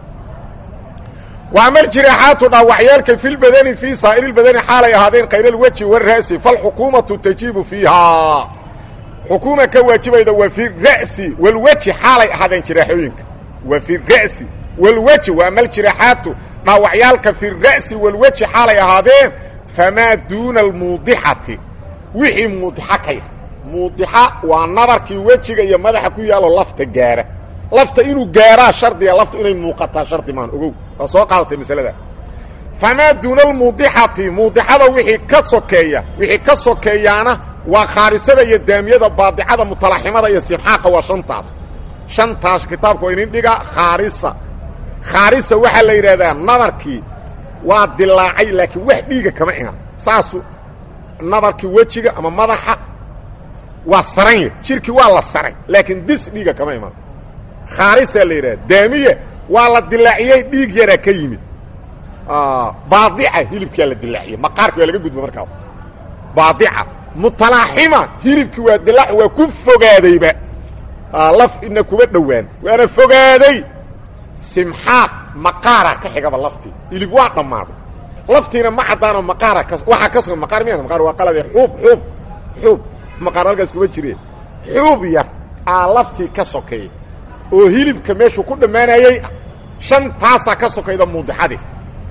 Speaker 1: وأmا الجiراaxaaتu dhaawacyaalka في الbadni في saaئر الbadni xaalay ahaadeen kayr الwجhi والra'si فالxukuumaةu تajiibu فيiha xukuuma ka waajibayda wa في الra'si والwجhi xaalay ahaadeen jiraaxooyinka wa في الra'si والwجhi وأmا الجiراaxaaتu dhaawacyaalka في الra'si والwجhi xaalay ahaadeen famaa duuna الmuudixati wixii muudxa ka yar muudixa waa nabarkii wejiga iyo madaxa ku yaalo lafta gaara lafta inuu gaaraa shardiga lafta inay muuqataa shardi maan ogow waa soo qaadatay masalada famaa duuna almuudixati muudixada wixii ka sokeeya wixii ka sokeeyaana waa khaarisada iyo daamiyada baadicada mutalaximada iyo simxaaqa waa shantaas shantaas kitaabka waa inin dhiga khaarisa khaarisa waxaa la yidhahdaa nabarkii waa dilaacay laakiin wax dhiiga kama iman saasu nabarkii wejiga ama madaxa waa saranya jirkii waa la saray laakiin dis dhiiga kama iman khaarisaa la yidhahda daamiye waa la dilaaciyey dhiig yaraa ka yimid baadica hilibkaa la dilaaciyey maqaarki waa laga gudba markaas baadica mutalaaxima hilibkii waa dilaac waa ku fogaadayba laf ina kuma dhowaan waana fogaaday simxaaq maqaara ka xigaba laftii hilib waa dhammaaday laftiina ma caddaanoo maqaara ka waxaa ka sugan maqaar miya maqaar waa qalade xuub xuub xuub maqaar halkaas kuma jireen xuub yar aa laftii ka sokeeya oo hilibka meeshuu ku dhammaanayey shan taasaa ka sokayda muudixadii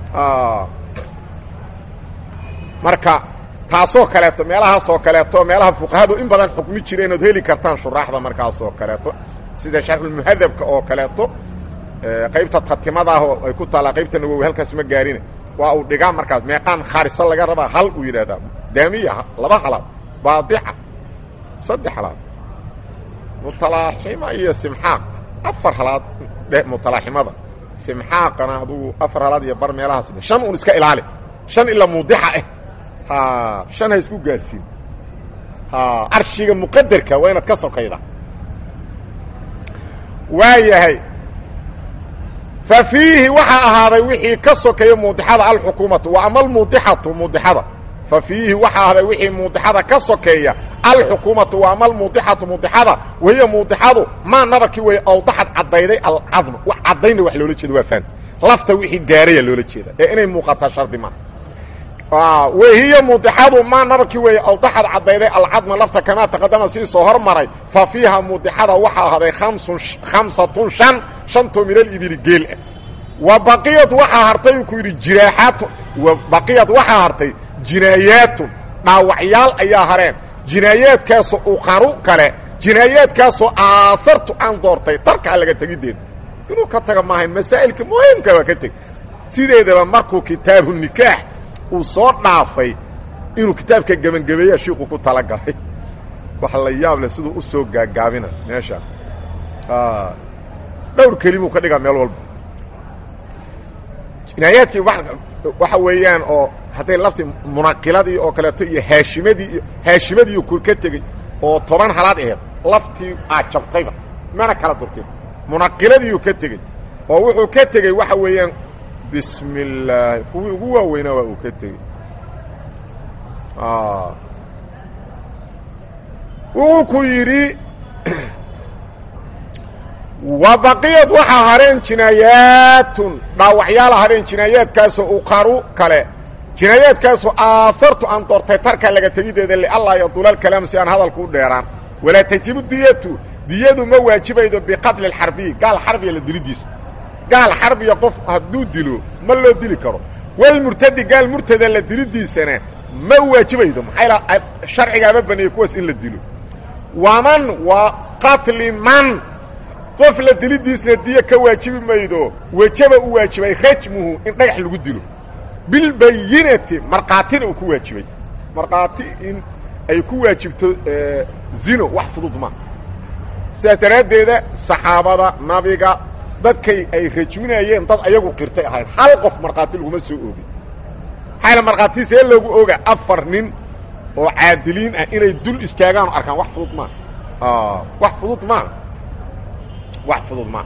Speaker 1: marka taasoo kaleeto meelahaasoo kaleeto meelaha fuqahadu in badan xukmi jireen ood heli kartaan shuraaxda markaasoo kaleeto sida sharxulmuhadabka oo kaleeto qaybta tatimadaah oo ay ku taallaa qaybta nawowi halkaas ma gaarine waa uu dhigaa markaas meeqaan khaarisa laga rabaa hal uu yidhahdaa daamiya laba halaad baadica saddex halaad mutalaaxima iyo simxaaq afar halaad dhe mutalaaximada simxaaqana adugu afar halaad iyo bar meelahaas shan un iska ilaali shan ilaa muudixa ah shan ha isku gaarsiin arshiga muqadarka waa inaad ka sokayda waa yahay fa fiihi waxaa ahaaday wixii ka sokeeya muudixada alxukuumatu wa ama almuudixatu muudixada fa fiihi waxaa ahaaday wixii muudixada ka sokeeya alxukuumatu wa ama almuudixatu muudixada wahiya muudixadu maa nabarkii way awdaxad caddayday alcadm caddayna wax loola jeeda waa fahamta lafta wixii gaaraya loola jeeda ee inay muuqataa shardi maa wahiya muudixadu maa nabarkii weeye awdaxad caddayday alcadma lafta kamaa taqadama sii soo hormaray fa fiiha muudixada waxaa ahaaday amsun khamsatun shan shantoo min alibili geel ah wa baqiyad waxaa hartay uu ku yidhi jiraaxaatun wa baqiyad waxaa hartay jinaayaatun dhaawacyaal ayaa hareen jinaayaadkaasoo uqaru kale jinaayaadkaasoo aasartu aan doortay tarkaa laga tegiddeeda inuu ka taga maahayn masaa'ilka muhiimka waa ka teg sideedaba markuu kitaabu nikaax uu soo dhaafay inuu kitaabka gebangebeeya shiiku ku talagalay wax la yaab leh siduu u soo gaagaabina meeshaan dhowr kelimuu ka dhigaa meel walba jinaayaadkii waxa weeyaan oo hadday laftii munaqiladii oo kaleeto iyo haashimadii iyo haashimadiiu ku ka tegey oo toban halaad aheed laftii aad jabtayba mana kala durkin munaqiladiiu ka tegey oo wuxuu ka tegey waxa weeyaan bismi illaahi kuwii ugu waaweynaa waa uu ka tegey wuxuu ku yidhi wa baqiyad waxaa hareen jinaayaatun dhaawacyaala hareen jinaayaadkaasoo uqaru kale jinaayaadkaasoo aahartu aan doortay tarka laga tegideeda liallaa yadula alkalaam si aan hadalku u dheeraan walaa tajibu diyatu diyadu ma waajibaydo biqatli alxarbiyi gaal xarbiya la dilidiisa gaal xarbiya qof hadduu dilo ma loo dili karo walmurtadi gaal murtada la dilidiisana ma waajibaydo maxaa sharcigaama baneeyey kuwaas in la dilo waman wa qatli man qof la dilidiisna diyo ka waajibi maydo wejaba u waajibay rajmuhu in dhagax lagu dilo bilbayinati markhaatina uu ku waajibay markhaati in ay ku waajibto zino wax fudud ma sidaas daraaddeeda saxaabada nabiga dadkay ay rajminayeen dad ayagu qirtay ahayn hal qof markhaati laguma soo oogin maxaayla markhaati see loogu oga afar nin oo caadiliin ah inay dul istaagaan o arkaan wax fudud maa wax fudud maa wax fudud maa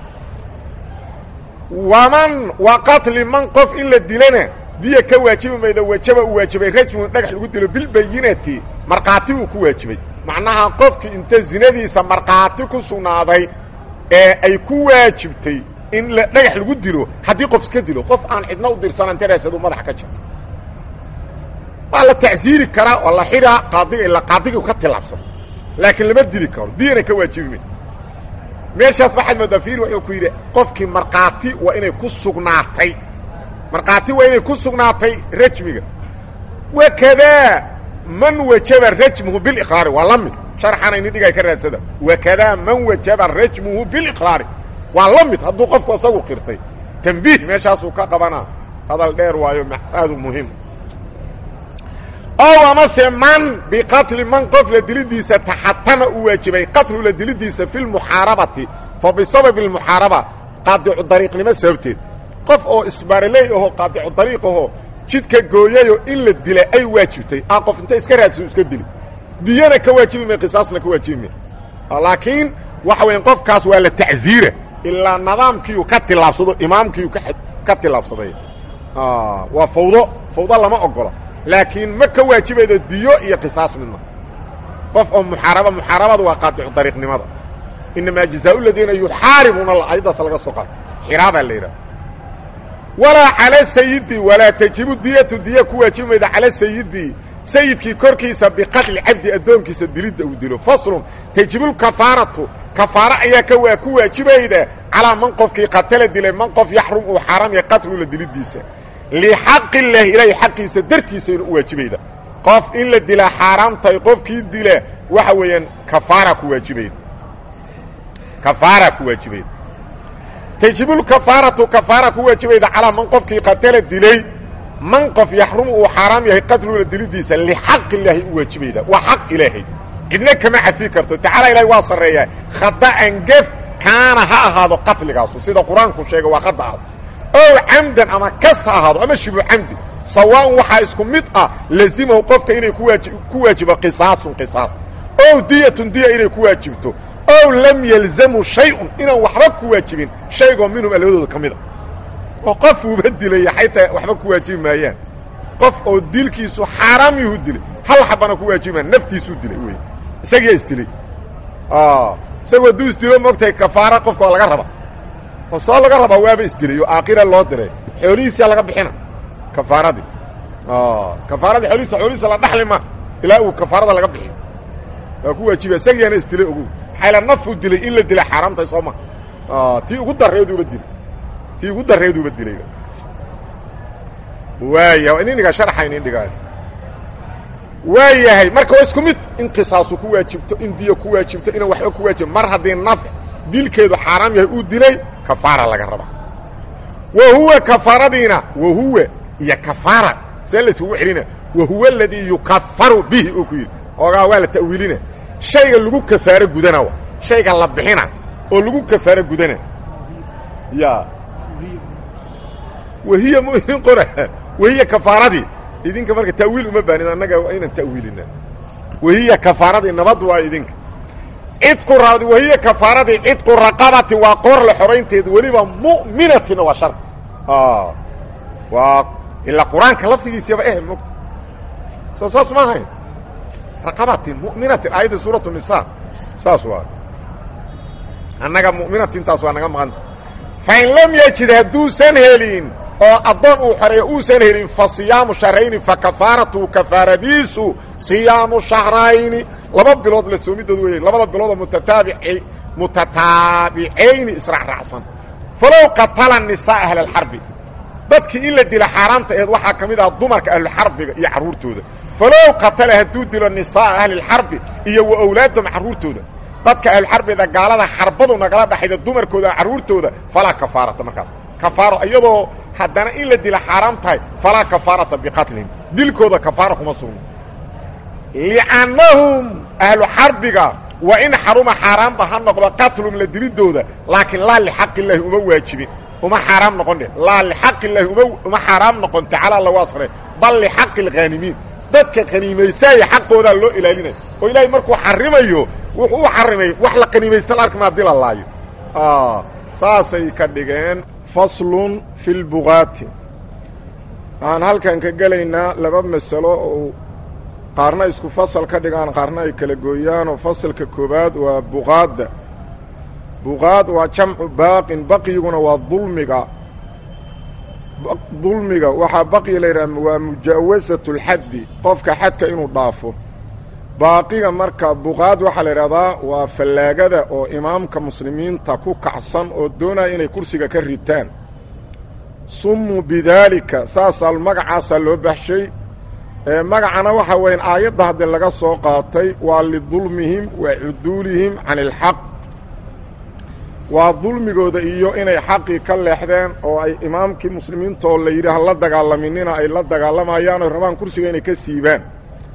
Speaker 1: waman wa qatli man qof in la dilana diya ka waajibi maydo wajaba uu waajibay rajmun dhagax lagu dilo bilbayinati markhaati uu ku waajibay macnaha qofkii inta zinadiisa markhaati ku sugnaaday ee ay ku waajibtay in la dhagax lagu dilo haddii qof iska dilo qof aan cidna u dirsanan taraasadu madaxa ka jirta waa la tacsiiri karaa oo la xidhaa qaadiga ila qaadigiu ka tilaabsado laakiin lama dili karo diyana ka waajibi may meeshaas maxamed madafiiri wuxuu ku yidhi qofkii markhaati waa inay ku sugnaatay markhaati waa inay ku sugnaatay rajmiga wakadaa man wajaba rajmuhu biliqraari waa la mid sharxana ini dhigay ka raadsada wakadaa man wajaba rajmuhu biliqraari waa la mid hadduu qofku isagu qirtay tambiih meeshaasuu ka qabanaa hadal dheer waayo aadu muhiim ow amase man biqatli man qof la dilidiisa taxatama u waajibay qatlu la dilidiisa fi lmuxaarabati fa bisababi اlmuxaaraba qaadicu dariiqnimo sababteed qof oo isbaaraley ahoo qaadicu dariiq ahoo jidka gooyayoo in la dila ay waajibtay a qof inta iska raadso iska dili diyana ka waajibi may qisaasna ka waajibi may laakiin waxa weya qofkaas waa la tacziira ilaa nidaamkiiu ka tilaabsado imaamkiiu ka tilaabsaday waa fawdo fawdo lama ogola laakiin ma ka waajibaydo diyo iyo qisaas midna qof oo muxaaraba muxaarabadu waa qaadicu dariiqnimada inamaa jazaau ladiina yuxaaribuuna la ayaddaas laga soo qaatay xiraabaa la yidhaha walaa cala sayidi walaa tajibu diyatu diya ku waajibi mayda cala sayidi sayidkii korkiisa biqatli cabdi addoonkiisa dilidda uu dilo faslun tajibulkafaaratu kafaaro ayaa ka waa ku waajibayda calaa man qofkii qatala dilay man qof yaxrum uu xaaraam yahay qatlula dilidiisa lixaqi illaahi ilaahay xaqiisa dartiisayna u waajibayda qof in la dilaa xaaraamtahay qofkii dila waxa weeyaan kafaara ku waajibayda kafaara ku waajibayda tajibulkafaaratu kafaara ku waajibayda calaa man qofkii qatala dilay man qof yaxrumu uu xaaraam yahay qatlula dilidiisa lixaq illaahi u waajibayda waa xaq ilaahay cidna kama cafi karto tacaala ilahay waa sarreeyaa khada'an gef kaana ha ahaado qatligaasu sida qur-aanku sheega waa khada'aas ow camdan ama kas ha ahaado ama shibu camdi sawaaun waxaa isku mid ah lazimahu qofka inay ku waajibo qisaasun qisaas ow diyatun diya inay ku waajibto ow lam yalzamu shay-un inaan waxba ku waajibin shaygoo minhum labadooda ka mid a oo qof uuba dilaya xaytaa waxba ku waajibi maayaan qof oo dilkiisu xaaraam yuhu dilay hal xabana ku waajibi maa naftiisuu dilay wey isagiyaa isdilay isagu hadduu isdilo moogtahay kafaara qofka waa laga raba oo soo laga rabaa waaba isdilay oo aakhira loo diray xoolihiisaa laga bixina kafaaradii kafaaradii xoolihiisa xoolihiisa la dhaxli ma ilaa uu kafaarada laga bixiyo waa ku waajiba isagiyaana isdilay ogow maxayla nafuu dilay in la dilay xaaraamtahay soo ma tii ugu darreeduuba dilay tii ugu darreeduuba dilay waaya in indhigaa sharxayn indhigaa waa yahay marka waa isku mid in qisaasu ku waajibto in diya ku waajibto inaan waxba ku waajib mar haddii naf dilkeedu xaaraam yahay uu dilay kafaara laga rabaa wa huwa kafaaradiina wa huwa iyo kafaara see layskugu celina wa huwa aladii yukafaru bihi uu ku yidhi oogaa waa la ta'wiilina shayga lagu kafaaro gudana shayga la bixina oo lagu kafaaro gudana ya wahiya muhin qora wahiya kafaaradii idinka marka ta'wiil uma baanin annaga waa inaan ta'wiilina wahiya kafaaradii nabad waa idinka cidqu ra wahiya kafaaradii cidqu raqabati waa qoor la xoraynteed weliba mu'minatina waa shardi waa ilaa qur-aanka laftigiisaba eh mogta soo saas ma ahayn raqabatin mu'minatin aayadda suuratu nisa saas waa annaga mu'minatintaas waa naga maqanta fain lam yajid hadduusan helin oo addoon uu xoreeyo uusan helin fa siyaamu shahrayni fa kafaaratu kafaaradiisu siyaamu shahrayni laba bilood la soomidood weeye labada biloodoo mutataabici mutataabicayni israacraacsan falow qatala nisaa ahla alxarbi dadkii in la dila xaaraamta aheed waxaa ka mid ah dumarka ahluxarbiga iyo carruurtooda falow qatala hadduu dilo nisaaa ahlilxarbi iyo wa awlaadahum carruurtooda dadka ahluxarbida gaalada xarbadu nagala dhaxayda dumarkooda carruurtooda falaa kafaarata markaas kafaaro iyadoo haddana in la dila xaaraam tahay falaa kafaarata biqatlihim dilkooda kafaara kuma sugno li'annahum ahlu xarbiga waa in xaruma xaaraamba ha noqdo qatlum la dilidooda laakiin laa lixaq illaahi uma waajibin uma xaaraam noqon dheh laa lixaq illaahi uma uma xaaraam noqon tacaala lagu asray bal lixaqi alghaanimiin dadka qaniimaysaaya xaqoodaa loo ilaalinaya oo ilaahay markuu xarimayo wuxuu u xarimay wax la qaniimaysta la arkmaa dila laayo saasay ka dhigeen faslun fi lbugaati waxaan halkan ka gelaynaa laba masalo oo qaarna isku fasal ka dhigaan qaarna ay kala gooyaanoo fasalka koowaad waa buqaadda buqaad waa jamcu baaqin baqyiguna waa dulmiga dulmiga waxaa baqyi la yidhaha waa mujaawasatu اlxaddi qofka xadka inuu dhaafo baaqiga marka buqaad waxaa la yidhahdaa waa fallaagada oo imaamka muslimiinta ku kacsan oo doonaya inay kursiga ka ritaan summuu bidaalika saasaa magacaasaa loo baxshay magacana waxaa weyan aayadda haddii laga soo qaatay waa lidulmihim wa cuduulihim can ilxaq waa dulmigooda iyo inay xaqii ka leexdeen oo ay imaamkii muslimiinta oo la yidhi ha la dagaalaminina ay la dagaalamayaan oo rabaan kursiga inay ka siibaan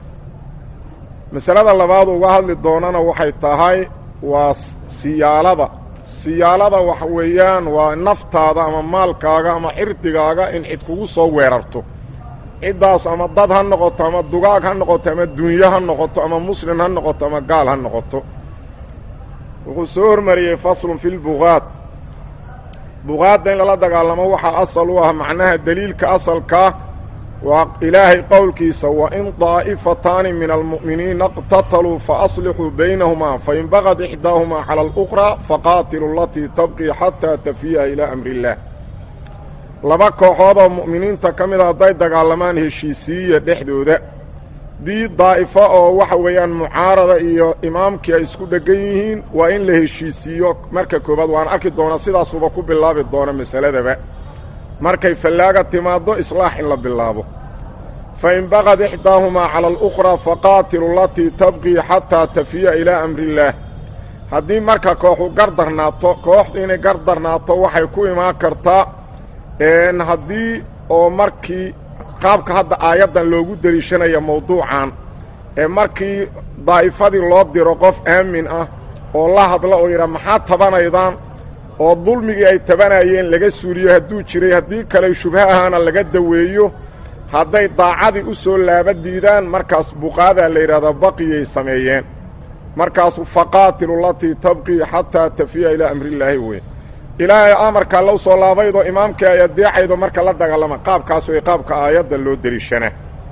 Speaker 1: masalada labaad uga hadli doonana waxay tahay waa siyaalada siyaalada waxa weeyaan waa naftaada ama maalkaaga ama cirdigaaga in cid kugu soo weerarto ciddaas ama dad ha noqoto ama dugaag ha noqoto ama dunyo ha noqoto ama muslim ha noqoto ama gaal ha noqoto wuxuu soo hormariyey faslun fi lbuqaad buqaadda in lala dagaalamo waxaa asal u ah macnaha deliilka asalkaa waa ilaahay qowlkiisa wain daa'ifataani min almu'miniina اqtataluu faaslixuu baynahumaa fain bagad ixdaahumaa cala اluqraa faqaatilu latii tabqii xataa tafiya ilaa amri اllaah laba kooxood oo mu'miniinta ka mida hadday dagaalamaan heshiisiiya dhexdooda dii daa'ifo oo waxa weeyaan mucaarada iyo imaamkii ay isku dheggan yihiin waa in la heshiisiiyo marka koowaad waan arki doonaa sidaasuba ku bilaabi doona masaladaba markay fallaaga timaaddo islaax in la bilaabo fa in baqad ixdaahumaa cala alukhraa faqaatilu latii tabqii xataa tafiya ilaa amriillaah haddii marka kooxu gardarnaato kooxdu inay gardarnaato waxay ku imaan kartaa haddii oo markii qaabka hadda aayaddan loogu deliishanaya mawduucan ee markii daa'ifadii loo diro qof aamin ah oo la hadla oo yidhaa maxaa tabanaydaan oo dulmigii ay tabanayeen laga suuliyo hadduu jiray haddii kale shubho ahaana laga daweeyo hadday daacadii u soo laaba diidaan markaas buqaadaa la yidhahdaa baqiyay sameeyeen markaasu faqaatilu latii tabqii xataa tafiya ilaa amrillaahi wey ilaahay amarkaa la soo laabaydoo imaamkii ay adeecaydo marka la dagaalama qaabkaas way qaabka aayadda loo deliishana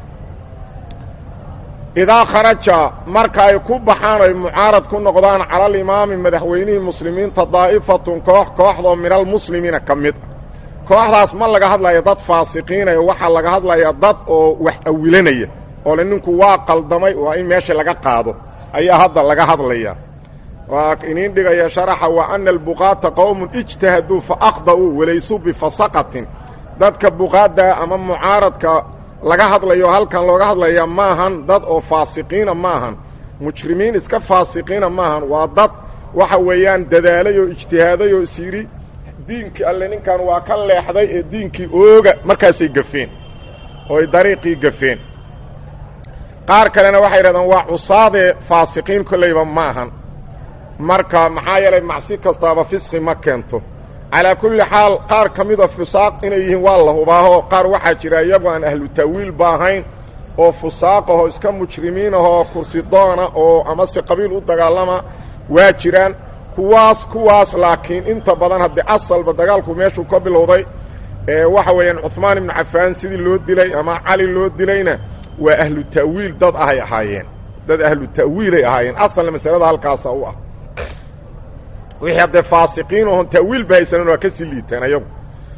Speaker 1: idaa kharaja marka ay ku baxaan ay mucaarad ku noqdaan cala alimaami madaxweynihii muslimiinta daa'ifatun koox kooxdoo min almuslimiina ka mid ah kooxdaas ma laga hadlaya dad faasiqiinaya waxaa laga hadlayaa dad oo wax awilanaya oo le ninku waa qaldamay waa in meesha laga qaado ayaa hadda laga hadlaya waa iniin dhigaya sharaxa wa ana albuqaata qowmun ijtahaduu fa akhda'uu walaysuu bifasaqatin dadka buqaadda ama mucaaradka laga hadlayo halkan looga hadlaya maahan dad oo faasiqiina maahan mujrimiin iska faasiqiina maahan waa dad waxa weeyaan dadaalay oo ijtihaaday oo is yidhi diinkii alle ninkan waa ka leexday ee diinkii ooga markaasay gafeen oo ay dariiqii gafeen qaar kalena waxay yidhahdeen waa cusaadee faasiqiin kollayba ma ahan marka maxaa yeelay macsi kastaaba fisqi ma keento calaa kulli xaal qaar ka mida fusaaq inay yihiin waa la hubaaho qaar waxaa jira iyagu aan ahlu ta'wiil ba ahayn oo fusaaqahoo iska mujrimiinahoo kursidoona oo amase qabiil u dagaalama waa jiraan kuwaas kuwaas laakiin inta badan haddii asalba dagaalku meeshuu ka bilowday ee waxa weeyaan cuhmaan ibnu cafaan sidii loo dilay ama cali loo dilayna waa ahlu ta'wiil dad ahay ahaayeen dad ahlu ta'wiilay ahaayeen asalna masalada halkaasa u ah wixii haddee faasiqiin oon ta'wiil ba haysanan waa ka sii liiteen ayagu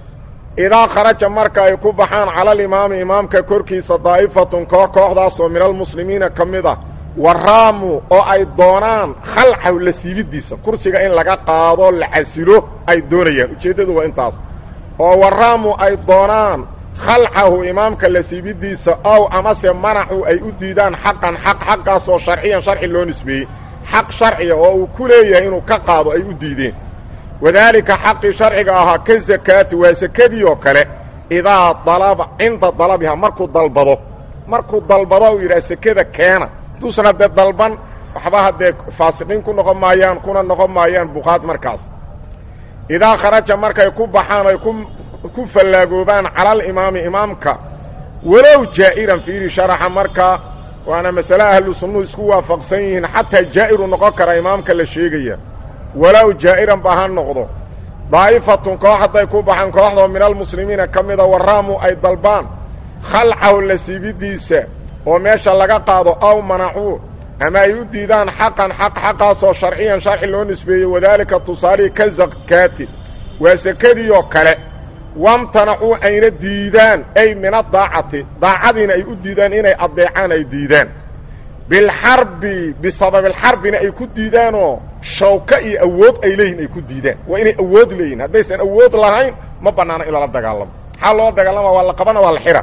Speaker 1: idaa kharaja marka ay ku baxaan cala alimaami imaamka korkiisa daa'ifatun koox kooxdaasoo min almuslimiina ka mid ah waraamu oo ay doonaan khalcahu la siibidiisa kursiga in laga qaado la casilo ay doonayaan ujeeddadu waa intaas oo waraamu ay doonaan khalcahu imaamka la siibidiisa ow amase manaxu ay u diidaan xaqan xaq xaqaasoo sharciyan sharci loo nisbeeyey xaq sharciga oo uu ku leeyahay inuu ka qaado ay u diideen wadaalika xaqii sharciga ahaa ka sakaati waa sakadii oo kale idaa dalaba cinda dalabiha markuu dalbado markuu dalbado uu yidhaha sekada keena duusan haddee dalban waxba haddee faasiqiin ku noqon maayaan kuna noqon maayaan buqaad markaas idaa kharaja markay ku baxaan ay ku fallaagoobaan calalimaami imaamka walow jaa'iran fiiri sharaxa marka waana masale ahlu sunnuhu isku waafaqsan yihiin xataa jaa'iru noqon kara imaamka la sheegaya walow jaa'iran ba ha noqdo daa'ifatun koox hadday ku baxaan kooxdoo min almuslimiina ka mida waraamu ay dalbaan khalcahu la siibidiisa oo meesha laga qaado aw manacuu ama ay u diidaan xaqan xaq xaqaasoo sharciyan sharci loo nisbeeyey wadaalika tusaalihii ka sakaati waa sekadii oo kale wamtanacuu ayna diidaan ay min adaacati daacadiina ay u diidaan inay addeecaan ay diidaan bilxarbi bisababilxarbina ay ku diidaanoo shawka iyo awood ay leeyihin ay ku diidaan waa inay awood leeyihin haddaysan awood lahayn ma bannaano in lala dagaalamo maxaa loo dagaalama waa la qabana waa la xira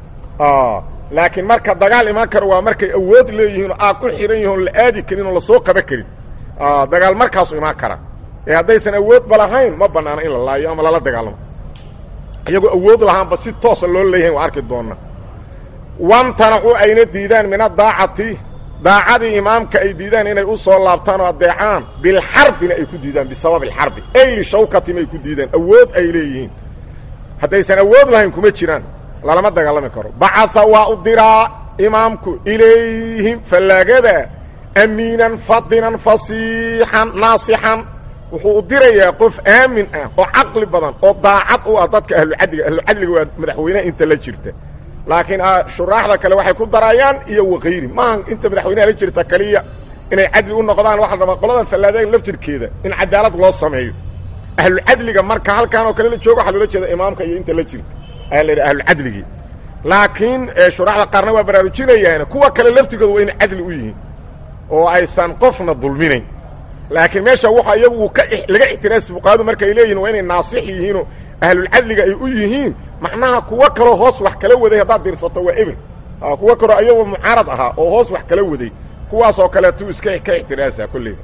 Speaker 1: laakiin marka dagaal imaan karo waa markay awood leeyihiinoo aad ku xihan yihin oon la aadi karin oo lasoo qaba karin dagaal markaasu imaan kara ee haddaysan awoodba lahayn ma bannaano in la laayo ama lala dagaalamo iyagoo awood lahaanba si toosa loo leeyahay waa arki doonna wamtanacu ayna diidaan min adaacati daacadii imaamka ay diidaan inay u soo laabtaan oo addeecaan bilxarbina ay ku diidaan bisababi alxarbi ay lishawkatim ay ku diidaan awood ay leeyihiin haddaysan awood lahayn kuma jiraan lalama dagaalami karo bacasa waa u diraa imaamku ilayhim fallaagada amiinan fadinan fasiixan naasixan wuxuu u dirayaa qof aamin ah oo caqli badan oo daacad u ah dadka ahlucadliga ahlucadliga waa madaxweynaha inta la jirta laakiin shuraaxda kale waxay ku darayaan iyo wakayri maaha inta madaxweynaha la jirta kaliya inay cadli u noqdaan waxa la rabaa qoladan fallaadaga laftirkeeda in cadaalad loo sameeyo ahlucadliga marka halkaan oo kale la joogo waxaa loola jeeda imaamka iyo inta la jirta ayaa la yidhaha ahlucadligii laakiin shuraaxda qaarna waa baraarujinayaan kuwa kale laftigooda waa inay cadli u yihiin oo aysan qofna dulminayn laakiin meesha waxa iyagu ka laga ixtiraasi fuqahadu markay leeyihin waa inay naasix yihiinoo ahlulcadliga ay u yihiin macnaha kuwo kaloo hoos wax kala waday haddaad dirsato waa eber kuwo kaloo ayagoo mucaarad ahaa oo hoos wax kala waday kuwaasoo kaleetu iska ka ixtiraasa kolleyda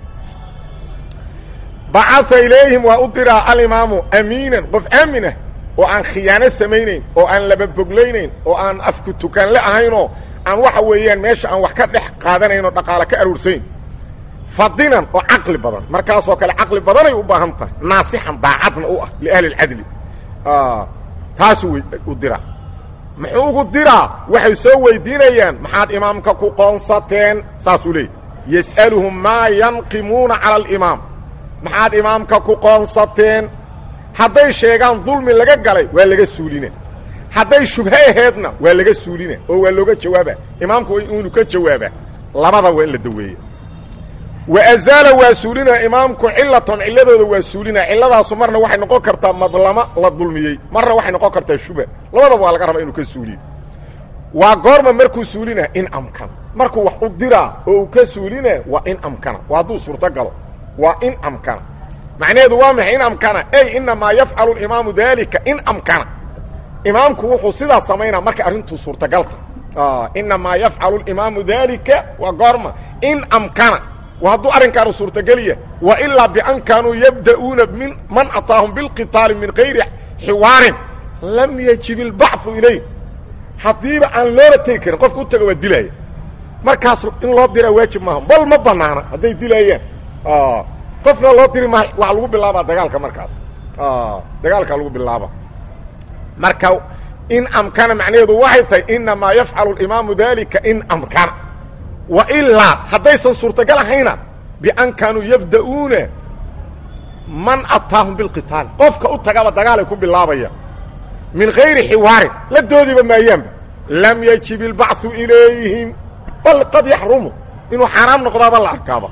Speaker 1: bacaa ilayhim waa u diraa alimaamu amiinan qof aamin ah oo aan khiyaano samaynayn oo aan lababoglaynayn oo aan afku tukaanle ahaynoo aan waxa weeyaan meesha aan wax ka dhex qaadanayn oo dhaqaale ka aruursayn fadinan oo caqli badan markaasoo kale caqli badanay u baahan tahay naasixan daacadna u ah liahli اlcadli taasuu u diraa muxuu ugu diraa waxay soo weydiinayaan maxaad imaamka ku qoonsateen saasuu leeyay yas'aluhum maa yanqimuuna cala alimaam maxaad imaamka ku qoonsateen hadday sheegaan dulmi laga galay waa laga suulina hadday shubhe aheedna waa laga suulina oo waa looga jawaaba imaamku inu ka jawaaba labada waa in la daweeya wa azaala waa suulinaa imaamku cilatan cilladooda waa suulinaa cilladaasu marna waxay noqon kartaa madlamo la dulmiyey marna waxay noqon kartaa shuba labadaba waa laga rabaa inuu ka suuliyo waa goorma markuu suulinaa in amkana markuu wax u diraa oo uu ka suulinaa waa in amkana waa hadduu suurto galo waa in amkana macnaheedu waa maxay in amkana ey inamaa yafcalu imaamu dalika in amkana imaamku wuxuu sidaa samaynaa markay arrintuu suurtagalta inamaa yafcalu imaamu dalika waa goorma in amkana wa hadduu arrinkaanu suurtageliya wa ilaa bian kaanuu yabda'uuna min man ataahum bilqitaali min gayri xiwaarin lam yajib ilbachu ilayh haddiiba aan loola tegi karin qofka u taga waa dilaya markaas in loo diraa waajib maaha bal ma banaana hadday dilayaan qofna loo diri maaha waa lagu bilaabaa dagaalka markaas dagaalkaa lagu bilaaba marka in amkana macnaheedu waxay tahay inamaa yafcalu imaamu dalika in amkana wa ilaa haddaysan suurtagal ahayna bian kaanuu yabda'uuna man ataahum bilqitaal qofka u tagaba dagaalay ku bilaabaya min gayri xiwaarin la doodiba maayaanba lam yajib ilbachu ilayhim bal qad yaxrumu inuu xaaraam noqdaaba la arkaaba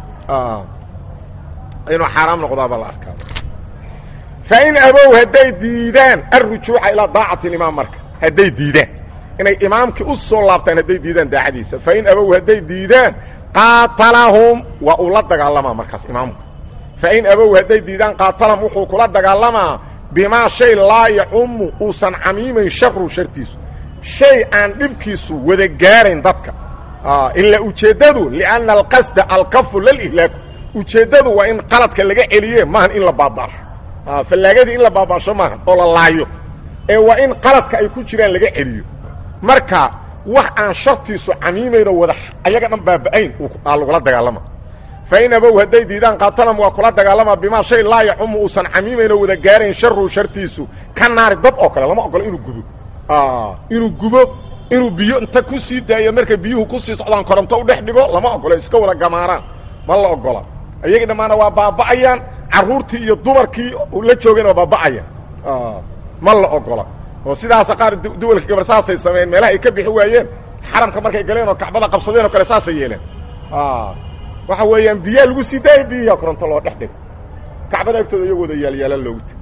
Speaker 1: inuu xaaraam noqdaaba la arkaaba fain abow hadday diidaan alrujuuca ilaa daacati imaam marka hadday diidaan inay imaamkii u soo laabtaan hadday diidaan daacadiisa fain abow hadday diidaan qaatalahum waa uu la dagaalamaa markaas imaamku fain abow hadday diidaan qaatalahum wuxuu kula dagaalamaa bimaa shay laa yaxumu uusan camiimayn sharu shartiisu shay aan dhibkiisu wada gaarayn dadka ilaa ujeeddadu lianna alqasda alkafu lalihlaaku ujeeddadu waa in qaladka laga celiye maahan in la baabaasho fallaagadii in la baabaasho maahan oo la laayo ee waa in qaladka ay ku jiraan laga celiyo marka wax aan shartiisu camiimaynoo wada ayaga dhan baaba-ayn aa lagula dagaalama fain abow hadday diidaan qaatalam waa kula dagaalamaa bimaa shay laa yaxumu uusan camiimaynoo wada gaarayn sharu shartiisu ka naari dad oo kale lama ogolo inuu gubo inuu gubo inuu biyo inta ku sii daayo marka biyuhu kusii socdaan koronto u dhex dhigo lama ogolo iska wada gamaaraan ma la ogola iyagii dhammaana waa baaba'ayaan carruurtii iyo dumarkii la joogeen waa baaba'ayaan ma la ogola oo sidaasa qaar duwalka gabar saasay sameeyeen meelaha ay ka bixi waayeen xaramka markay galeen oo kacbada qabsadeen oo kale saasay yeeleen waxa weeyaan biyaa lagu sii daayay biyihiia koronto loo dhex dhigo kacbada agtooda iyagoo wada yaalyaala loogu teg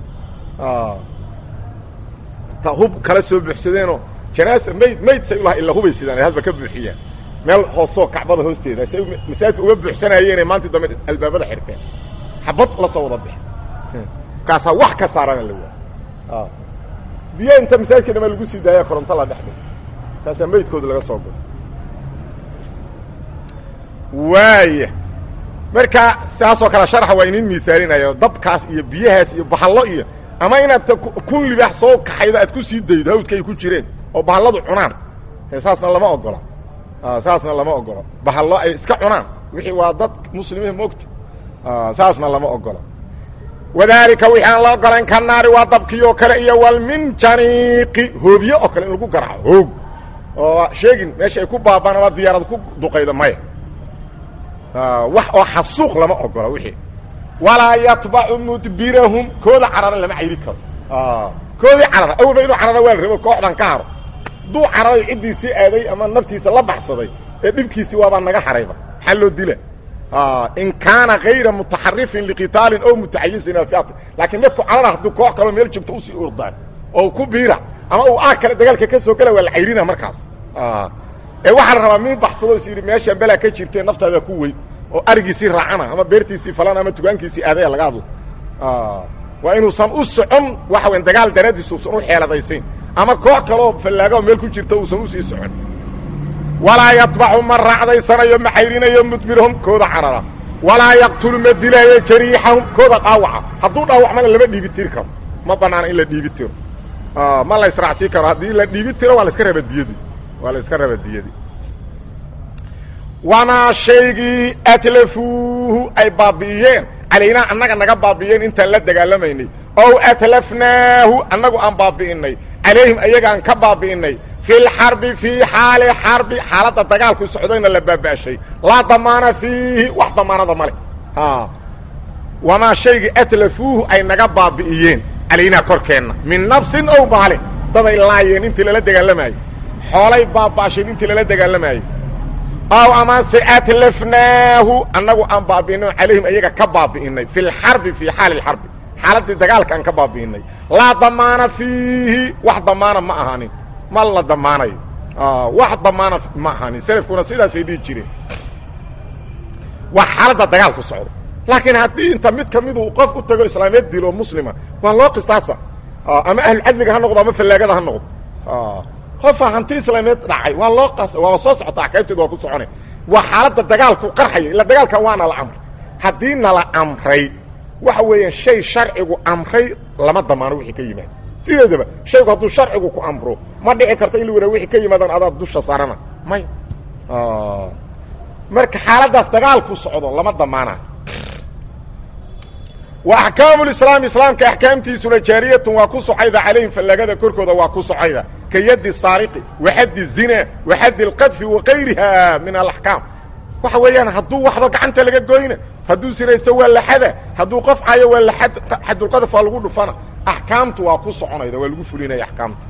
Speaker 1: ta hub kala soo buuxsadeenoo janaasa mayd mayd say ulaha illa hubay sidaan hadba ka buuxiyaan meel hoosoo kacbada hoosteeda say masaajidka uga buuxsanayeenay maantii dambe albaabada xirteen xabad la soo wada bix markaasaa wax ka saarana la waa biyo inta masaajidka dhamaa lagu sii daaya koronto la dhex dhigo markaasaa maydkooda laga soo guro waaya marka saasoo kale sharxa waa inin miaalinayo dabkaas iyo biyahaas iyo bahallo iyo ama inaad kun libaax soo kaxaydo aad ku sii daydo hawdka ay ku jireen oo bahalladu cunaan saasna lama ogola saasna lama ogola bahallo ay iska cunaan wixii waa dad muslimiin moogta saasna lama ogola wadaalika wixii aan la ogolan ka naari waa dabkii oo kale iyo walminjaniiqi hoobye oo kale in lagu garaaco hoog oo sheegin meesha ay ku baabaan ama diyaarad ku duqaydo maya wax oo xasuuq lama ogola wixii walaa yatbacu mudbirahum kooda carara lama cayri karo koodii carara awalba inuu carara waa la rabo kooxdan ka haro hadduu cararay ciddiisii aaday ama naftiisa la baxsaday ee dhibkiisii waabaa naga harayba maxaa loo dila in kaana kayra mutaxarifin liqitaalin o mutaxayisin afiati laakiin midku carara hadduu koox kaloo meel joogto usii ordaan oo ku biira ama uu aag kale dagaalka ka soo gala waa la cayrina markaas ee waxaa la rabaa min baxsado is yidhi meeshaan belaa ka jirtee naftaada ku weyn oo arigiisii raacana ama beertiisii falana ama tugaankiisii aadaya laga hadlo waa inuusan u socon waxa weyn dagaal daraaddiis uusan u xeeladaysayn ama koox kaloo fallaagaoo meel ku jirta uusan usii socon walaa yatbacu ma raacdaysanayo ma cayrinayo mudbirahum kooda carara walaa yaqtulu ma dilaayo jariixahum kooda dhaawaca hadduu dhaawacmana lama dhiibi tiri karo ma banaana in la dhiibi tiro ma la israacsiin karo haddii la dhiibi tiro waa la iska raba diyadi waa la iska raba diyadi wamaa shaygii atlafuuhu ay baabi'iyeen calaynaa annaga naga baabi'iyeen intaan la dagaalamaynay ow atlafnaahu annagu aan baabi'innay calayhim ayagaan ka baabi'innay fi lxarbi fii xaali xarbi xaaladda dagaalku socdayna la baaba'shay laa damaana fiihi wax damaanada ma leh wamaa shaygii atlafuuhu ay naga baabi'iyeen calaynaa korkeenna min nafsin ow maalin daday laayeen intii lala dagaalamaayey xoolay baaba'sheen intii lala dagaalamaayey aw amase atlafnaahu annagu aan baabi'inay calayhim ayaga ka baabi'innay fi lxarbi fii xaali lxarbi xaaladdii dagaalka aan ka baabi'innay laa damaana fiihi wax damaana ma ahaanin ma la damaanayo wax damaana ma ahaanin selafkuna sidaasay dhihi jireen waa xaaladda dagaalku socdo laakiin haddii inta mid ka midu qof u tago islaameed dilo muslima waa loo qisaasa ama ahlucadliga ha noqdo ama fallaagada ha noqdo qofa hanti islaameed dhacay waa loo qas waa soo socota axkaamteedu waa ku socona waa xaaladda dagaalku qarxaya ila dagaalka waana la amray haddii nala amray waxa weeyaan shay sharcigu amray lama damaano wixii ka yimaada sideedaba shaygu hadduu sharcigu ku amro ma dhici karto in la wara wixii ka yimaadaan adaad dusha saarana may marka xaaladdaas dagaalku socdo lama damaana wa axkaamu lislaam islaamka axkaamtiisuna jaariyatun waa ku socayda calayhim fallaagada korkooda waa ku socayda ka yaddi saariqi wa xaddi zina wa xaddi alqadfi wa kayriha min alaxkaam waxa weeyaan hadduu waxdo gacanta laga goyna hadduu sinaysto waa laxada hadduu qof cayo waa laad xadulqadaf waa lagu dhufana axkaamtu waa ku soconayda waa lagu fulinaya akaamta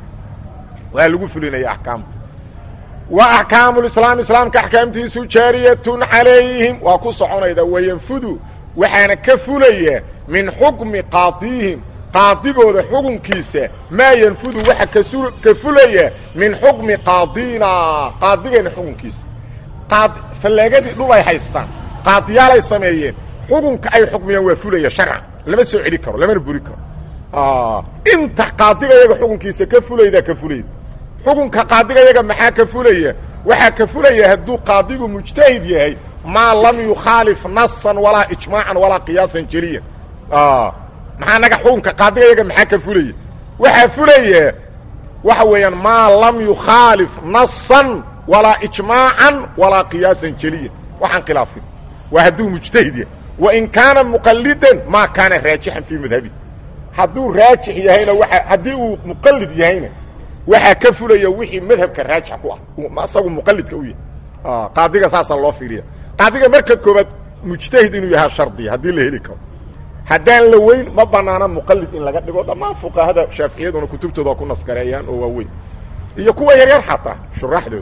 Speaker 1: waa lagu fulinaya axkaamta wa axkaamu lislaam islaamka axkaamtiisu jaariyatun calayhim waa ku soconayda wayanfudu waxaana ka fulaya min xukmi qaadihim qaadigooda xukunkiisa maa yanfudu waxa ka fulaya min xukmi qaadina qaadigeena xukunkiisa qaad fallaagadii dhul ay haystaan qaadiyaalay sameeyeen xukunka ay xukmiyaan waa fulaya sharcan lama soo celi karo lamana buri karo inta qaadiga yaga xukunkiisa ka fulayda ka fulayda xukunka qaadiga yaga maxaa ka fulaya waxaa ka fulaya hadduu qaadigu mujtahid yahay maa lam yukhaalif nasan walaa ijmaacan walaa qiyaasan jeliyan maxaa naga xukunka qaadiga yaga maxaa ka fulaya waxaa fulaya waxa weeyaan maa lam yukhaalif nasan walaa ijmaacan walaa qiyaasan jeliyan waxaan khilaafin waa hadduu mujtahid yahay wain kaana muqalidan maa kaana raajixan fii madhabi hadduu raajix yahayna waa haddii uu muqalid yahayna waxaa ka fulaya wixii madhabka raajix ku ah isagu muqalidka u yahay qaadiga saasaa loo fiiriya qaadiga marka koobaad mujtahid inuu yahaa shardiya haddii la heli karo haddaan la weyn ma banaana muqalid in laga dhigo dhammaan fuqahada shaaficiyaduna kutubtooda ku naskareeyaan oo waaweyn iyo kuwa yaryar xataa shuraaxdooda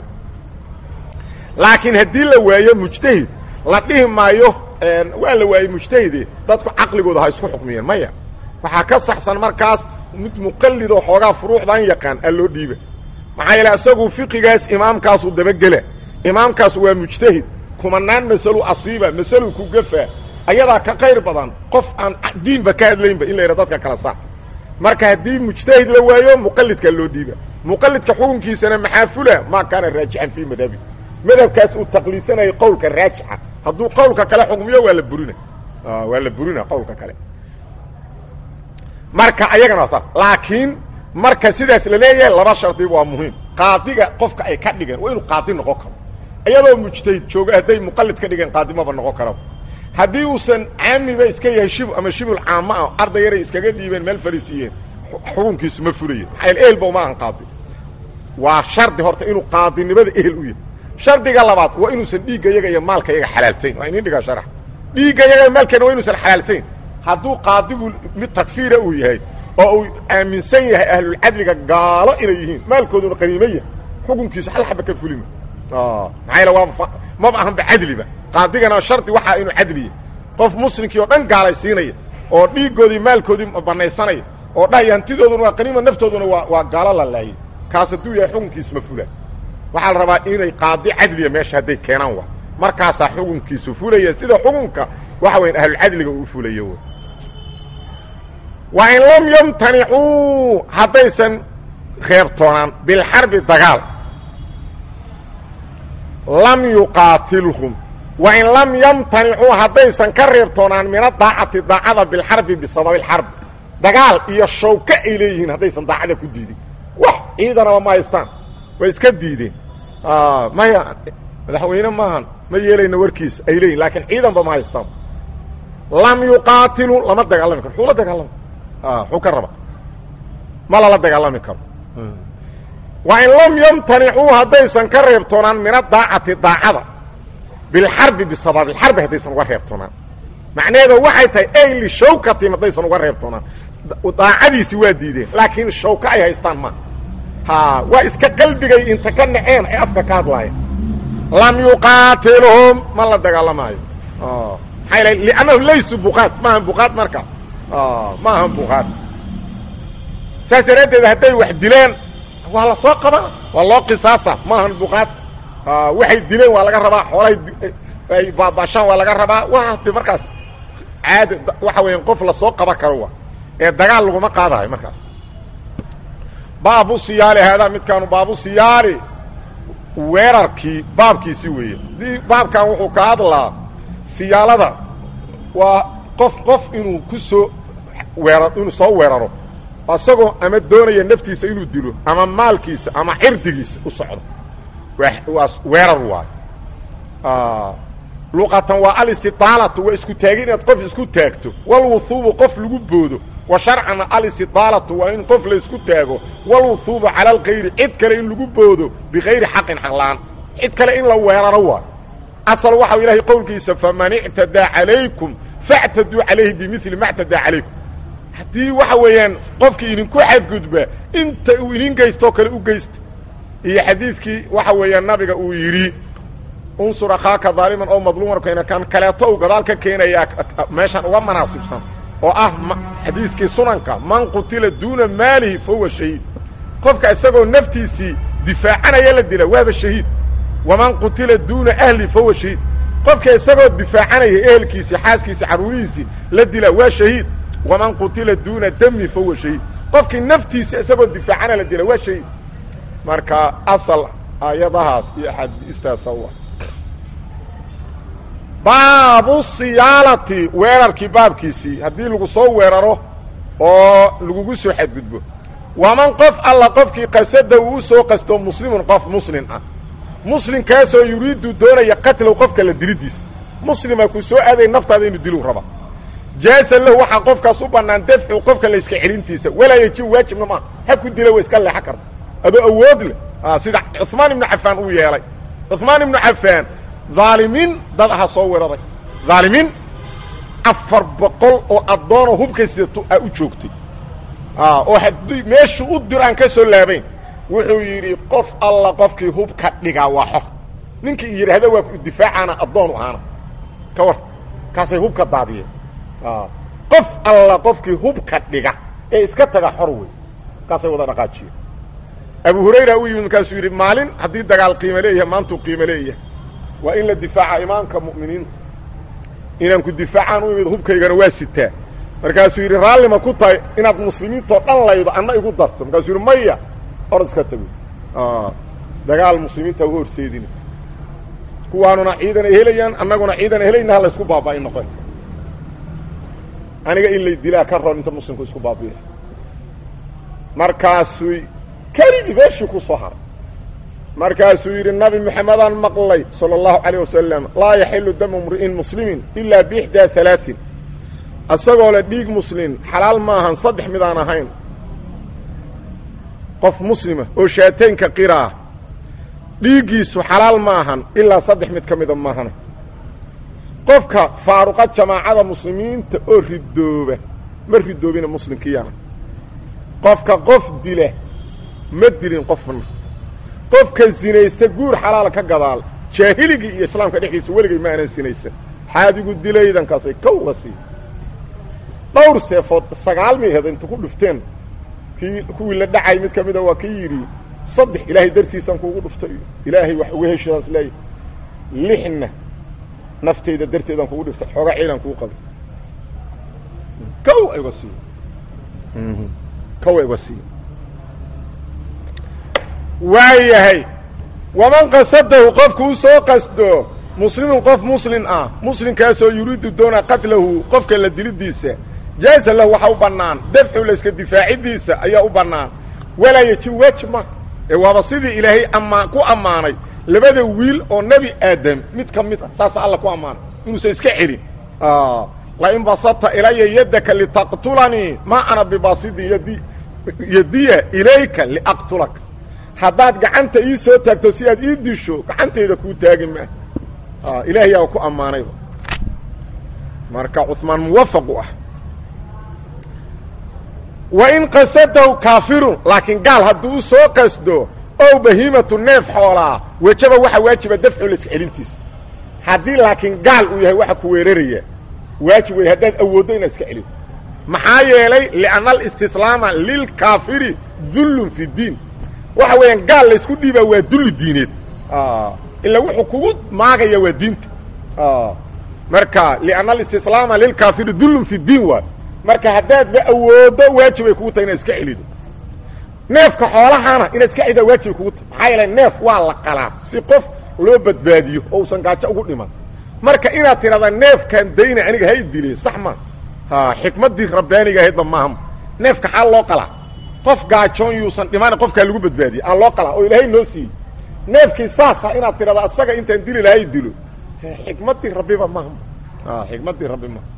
Speaker 1: laakiin haddii la waayo mujtahid la dhihi maayo waa la waayey mujtahide dadku caqligooda ha isku xukmiyeen maya waxaa ka saxsan markaas mid muqalidoo xoogaa furuucdan yaqaan a loo dhiiba maxaa yeele isagu fiqigaas imaamkaasu dabagela imaamkaas waa mujtahid kumanaan masalu asiiba masalu ku gafaa ayadaa ka qayr badan qof aan diinba ka hadlaynba in la yidha dadka kala saar marka haddii mujtahid la waayo muqalidka loo dhiiba muqalidka xukunkiisana maxaa fula maa kaana raajixan fii madhabi madhabkaas uu taqliidsanayay qowlka raajixa hadduu qowlka kale xukmiyo waa la burina waa la burina qowlka kale marka ayagana waa saas laakiin marka sidaas la leeyahay laba shardiba waa muhiim qaadiga qofka ay ka dhigeen waa inuu qaadi noqon karo iyadoo mujtahid jooga hadday muqalid ka dhigeen qaadimaba noqon karaba haddii uusan caamiba iska yahay shib ama shibul caamo ah arday yaray iskaga dhiibeen meel fariisiiyeen xukunkiisu ma fulayen maxaa ehelba uma ahan qaadi waa shardi horta inuu qaadinimada ehel u yahay shardiga labaad waa inuusan dhiigga yaga iyo maalka yaga xalaalsayn waa inin dhigaa sharax dhiigga yaga iyo maalkeena waa inuusan xalaalsayn hadduu qaadigu mid takfiira uu yahay oo uu aaminsan yahay ahlulcadliga gaalo inay yihiin maalkooduna qaniimo yahay xukunkiisu hal xaba ka fulima maxaa yaele waa maba ahanba cadliba qaadigana shardi waxaa inuu cadli yahay qof muslimkii oo dhan gaalaysiinaya oo dhiiggoodii maalkoodii banaysanaya oo dhahaya hantidooduna waa qaniima naftooduna waa waa gaalo la laayay kaas hadduu yahay xukunkiisu ma fula waxaa la rabaa inay qaadi cadliya meesha hadday keenaan wa markaasaa xukunkiisu fulaya sida xukunka waxa weya ahlulcadliga uu fulayo wa in lam yamtanicuu haddaysan reebtoonaan bilxarbi dagaal lam yuqaatilhum wa in lam yamtanicuu haddaysan ka reebtoonaan min adaacati daacada bilxarbi bisababi lxarbi dagaal iyo shawka ay leeyihiin haddaysan daacada ku diidin wax ciidanaba ma haystaan way iska diideen maya madaxweyne maahan ma yeelayna warkiisa ay leeyihin laakiin ciidanba ma haystaan lam yuqaatiluu lama dagaalami karo xuu la dagaalama xuu ka raba ma lala dagaalami karo wa in lam yamtanicuu haddaysan ka reebtoonaan min adaacati daacada bilxarbi bisababi lxarbi haddaysan uga reebtoonaan macnaheedu waxay tahay ay lishawkatim haddaysan uga reebtoonaan daacadiisi waa diideen laakiin shawka ay haystaan ma ha waa iska qalbigay inta ka naceen ay afka ka hadlaayeen lam yuqaatilhum ma la dagaalamaayo maxaa yal liannahu laysu buqaad maahan buqaad marka ma ahan buqaad saas daraaddeed hadday wax dileen waa la soo qabana waa loo qisaasa ma ahan buqaad waxay dileen waa laga rabaa xoolahay ay baabashaan waa laga rabaa waa de markaas caadi waxa weeyaan qof lasoo qaban karo wa ee dagaal laguma qaadayo markaas baabu siyaali haadaa midkaanu baabu siyaali weerarkii baabkiisi weeye dii baabkan wuxuu ka hadlaa siyaalada waa qof qof inuu ku soo weera inuu soo weeraro isagoo ama doonaya naftiisa inuu dilo ama maalkiisa ama cirdigiisa u socdo waa weerar waayo luqatan waa alistidaalatu waa isku taagi inaad qof isku taagto walwuhuubu qof lagu boodo wa sharcana alistidaalatu waa in qof la isku taago walwuhuubu cala alkayri cid kale in lagu boodo bikayri xaqin xaqlaan cid kale in la weeraro waayo asal waxau ilaahay qowlkiisa faman ictadaa calaykum factaduu calayhi bimili ma ctadaa calaykum haddii waxa weeyaan qofkii idinku xadgudba inta uu idin geystoo kale u geysta iyo xadiidkii waxa weeyaan nabiga uu yidhi unsur akhaaka daaliman oo madluuman keena kan kaleeto uu gadaal ka keenayaa meeshan uga manaasibsan oo ah xadiiskii sunanka man qutila duuna maalihi fa huwa shahiid qofka isagoo naftiisii difaacanaya la dila waaba shahiid waman qutila duuna ahli fa huwa shahiid qofka isagoo difaacanaya ehelkiisii xaaskiisii carruurihiisii la dila waa shahiid waman qutila duuna dami fa huwa shahiid qofkii naftiisa isagoo difaacana la dila waa shahiid marka asal aayadahaas iyo axaadiistaasa u ah baabu siyaalati weerarkii baabkiisii haddii lagu soo weeraro oo lagugu soo xadgudbo waman qof alla qofkii qasada uu u soo qasto muslimun qof muslim ah muslimkaasoo yuriidu doonaya qatlow qofka la dilidiisa muslima ku soo aaday naftaada inuu dilu raba jaasa lahu waxaa qofkaas u bannaan dafcu qofka layska celintiisa walaa yejib waajibna maaha ha ku dila wa iska leexan karta adoo awood leh sida cuثmaan ibnu cafaan uu yeelay cuثmaan ibnu cafaan dhaalimiin dad aha soo weeraray dhaalimiin afar boqol oo addoonoo hubka sidato a u joogtay oo haddii meeshuu u diro aan ka soo laabayn wuxuu yidhi qof alla qofkii hubka dhigaa waa xor ninkii yidhaahda waa ku difaacaana addoon u ahaana ka war kaasay hubka daadiyeen qof alla qofkii hubka dhiga ee iska taga xor wey kaasay wada dhaqaajiyeen abu hurayra u yimid markaasuu yidhi maalin haddii dagaal qiimo leeyahay maantuu qiimo leeyahay waa in la difaaca imaamka mu'miniinta inaan ku difaacaan u imid hubkaygana waa sitaa markaasuu yidhi raallima ku tahay inaad muslimiintoo dhan laydo anna igu darto markaasuu yidhi maya or iska tago dagaal muslimiinta uga horseedina kuwaanuna ciidan ay helayaan annaguna ciidan ay helayna ha laysku baaba'in noqon aniga in lay dilaa ka roon inta muslimku isku baabiya markaasuu keligii meeshii ku soo haray markaasuu yidhi nabi moxamedaan maqlay salى اllahu عalيه wasalam laa yaxilu damu mri'in muslimin ilaa biixdaa alaaثin asagoo le dhiig muslim xalaal maahan saddex midaan ahayn qof muslima oo shaataynka qiraa dhiiggiisu xalaal maahan ilaa saddex mid ka mida maahana qofka faaruqa jamaacada muslimiinta oo ridooba ma ridoobina muslimkiiyana qofka qof dila ma dilin qofna qofka sinaysta guur xalaal ka gadaal jaahiligii iyo islaamka dhexdiisa weligay ma aanan sinaysan xaadigu dilaydankaasay kawga sii dhowr seefood sagaal miheed inta ku dhufteen kii kuwii la dhacay mid ka mida waa ka yidhi saddex ilaahay dartiisaan kuugu dhuftay ilaahay wax uga heshadaan is leeyahy lixna naftayda darteedaan kugu dhiftay xoogaa ciidan kuu qabay kow ayga siiy kow ayga siiy waayahay waman qasadahu qofku u soo qasdo muslimun qof muslim ah muslimkaasoo yuriidu doona qatlahu qofka la dilidiisa jaasa lahu waxaa u bannaan dafcu layska difaacidiisa ayaa u bannaan walaa yejib waajib ma ee waaba sidii ilaahay amaa ku ammaanay labada wiil oo nebi aadam mid ka mid ah saasa alla ku ammaanay inuusan iska celin lain basata ilaya yadaka litaqtulanii ma ana bibasidin yadi yadiya ilayka liaqtulaka haddaad gacanta ii soo taagto si aad ii disho gacantayda kuu taagi maa ilaahay yaa ku ammaanayba marka cuثmaan muwafaq u ah wain qasadahu kaafirun laakiin gaal hadduu u soo qasdo ow bahiimatu neef xoolaa wejaba waxaa waajiba dafcu layska celintiisa haddii laakiin gaal uu yahay waxa ku weeraraya waajib wey haddaad awooddo inaad iska celito maxaa yeelay lianna alistislaama lilkaafiri dullun fi diin waxa weeyaan gaal laysku dhiibaa waa dulli diineed ilaa wuxuu kugu maagaya waa diinta marka lianna alistislaama lilkaafiri dullun fi diin waay marka haddaadba awooddo waajibay kugu tahay inaad iska celido neefka xoolahana inaad iska celidaa waajibay kugu tahay maxaa yeele neef waa la qalaa si qof loo badbaadiyo oo usan gaajo ugu dhiman marka inaad tidhahdaa neefkaan dayna aniga hay dile sax ma ha xikmaddii rabbaaniga ahaydba maaha neefka xaal loo qalaa qof gaajoon yuusan dhiman qofkaa lagu badbaadiyey aan loo qalaa oo ilaahay noo siiyey neefkii saasa inaad tidhahdo asaga intaan dili lahay dilo xikmaddii rabbiba maaha xikmaddii rabbi maaha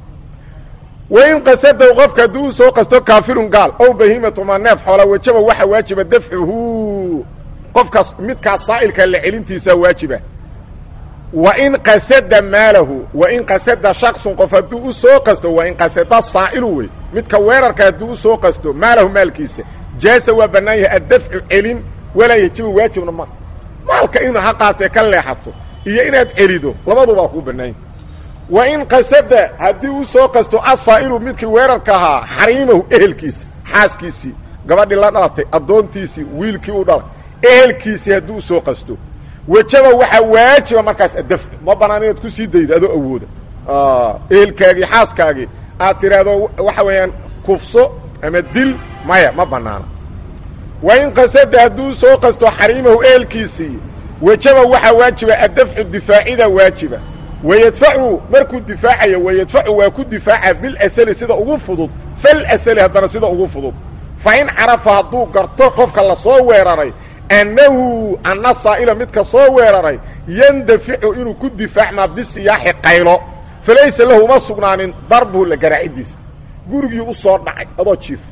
Speaker 1: wain qasadow qofka haddii uu soo qasto kaafirun gaal ow bahiimatuma neef xoola wajaba waxa waajiba dafcuhu qofkaas midkaas saa'ilka la celintiisaa waajiba wain qasada maalahu wain qasada shaksun qof hadduu u soo qasto wain qasada saa'ilu wey midka weerarka hadduu u soo qasto maalahu maalkiisa jaasa waa bannaan yahay addafcu celin walaa yajibu waajibna ma maalka inu ha qaatee ka leexato iyo inaad celido labadubaa kuu bannaan yahay wain qasada haddii u soo qasto asaa'ilu midkii weerarka ahaa xariimahu ehelkiisa xaaskiisii gabadhii la dhalatay addoontiisii wiilkii u dhalay ehelkiisii haddii u soo qasto wajaba waxaa waajiba markaas addafcu ma bannaan inaad ku sii daydo adoo awooda ehelkaagii xaaskaagii aad tidhaahdo waxa weeyaan kufso ama dil maya ma bannaana wain qasada hadduu soo qasto xariimahu ehelkiisii wajaba waxaa waajiba addafcu difaacida waajiba wayadfacu markuu difaacayo wayadfacu waa ku difaaca bilasali sida ugu fudud falasali haddana sida ugu fudud fa in carafa hadduu garto qofka la soo weeraray annahu anna saa'ila midka soo weeraray yandaficu inuu ku difaacmaa bisiyaaxi qaylo falaysa lahu uma sugnaanin darbuhu la garaacidiisa gurigii u soo dhacay adoo jiifa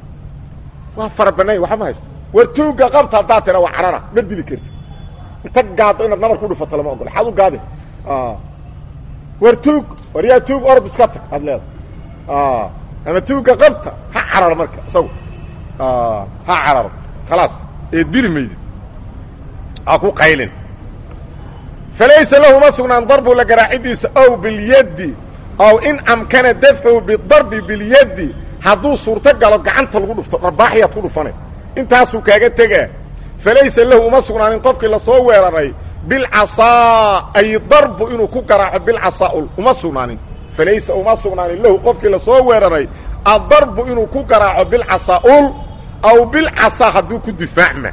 Speaker 1: waa fara bannanya waxa ma haysto war tuugga qabta haddaad tira waa carara ma dili karti inta gaado inaad nabar ku dhufato lama ogola xaad u gaade war tuug war yaa tuug orod iska tag aad leedahay ama tuugga qabta ha cararo marka isagu ha cararo khalaas ee dili maydi ha ku qaylin falaysa lahu ma sugnaan darbu la garaacidiisa ow bilyaddi ow in amkana dafcuhu bidarbi bilyaddi hadduu suurto galo gacanta lagu dhufto dharbaaxyaad ku dhufanay intaasuu kaaga tegaa falaysa lahu uma sugnaanin qofkii lasoo weeraray bilcasaa ay darbu inuu ku garaaco bilcasaa-ul uma sugnaanin falaysa uma sugnaanin lahu qofkii lasoo weeraray addarbu inuu ku garaaco bilcasaa-ul aw bilcasaa hadduu ku difaacma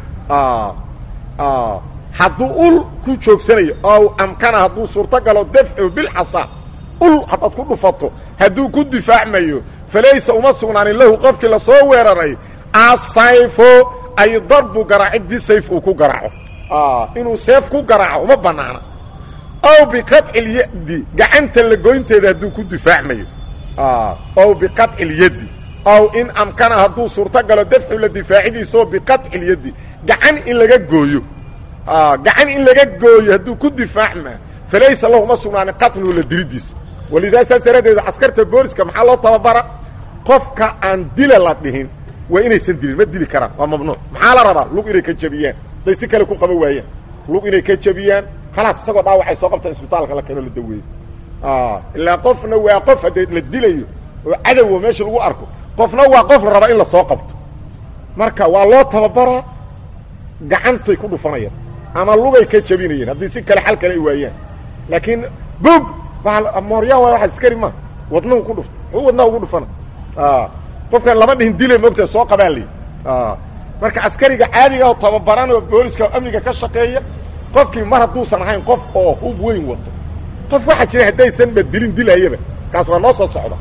Speaker 1: hadduu ul ku joogsanayo ow amkana hadduu suurto galo dafcu bilcasaa ul haddaad ku dhufato hadduu ku difaacmayo falaysa uma sugnaanin lahu qofkii lasoo weeraray asayfo ay darbu garaacid bisayf uu ku garaaco inuu seef ku garaaco uma bannaana ow biqaطci اlyadi gacanta la goynteeda hadduu ku difaacmayo ow biqaطci اlyadi ow in amkana hadduu suurto galo dafcu la difaacidiisao biqaطci اlyadi gacan in laga gooyo gacan in laga gooyo hadduu ku difaacma falaysa lahu ma sugnaanin qatluhu la dilidiisa walidaa saas daraaddeed askarta booliska maxaa loo tababara qofka aan dila la dhihin waa inaysan dilin ma dili karaan waa mamnuuc maxaa la rabaa lug inay ka jabiyaan hadday si kale ku qaban waayaan lug inay ka jabiyaan khalaas isagoo dhaawacay soo qabtaan isbitaalka la keeno la daweeyo ilaa qofna waa qof haddee la dilayo oo cadowa meesha lagu arko qofna waa qof la rabaa in la soo qabto marka waa loo tababaraa gacantay ku dhufanayaan ama lugay ka jabinayeen haddii si kale xal kale ay waayaan laakiin bog mooryaan waa waa askari ma wadnahu ku dhufta muxuu wadnaha ugu dhufana qofkan lama dhihin dile moogta soo qabaa lay marka askariga caadiga oo tababaran oo booliska amniga ka shaqeeya qofkii mar hadduusan ahayn qof oo hub weyn wato qof waxaa jira haddaysanba dilin dilhayaba kaas waa noo soo socda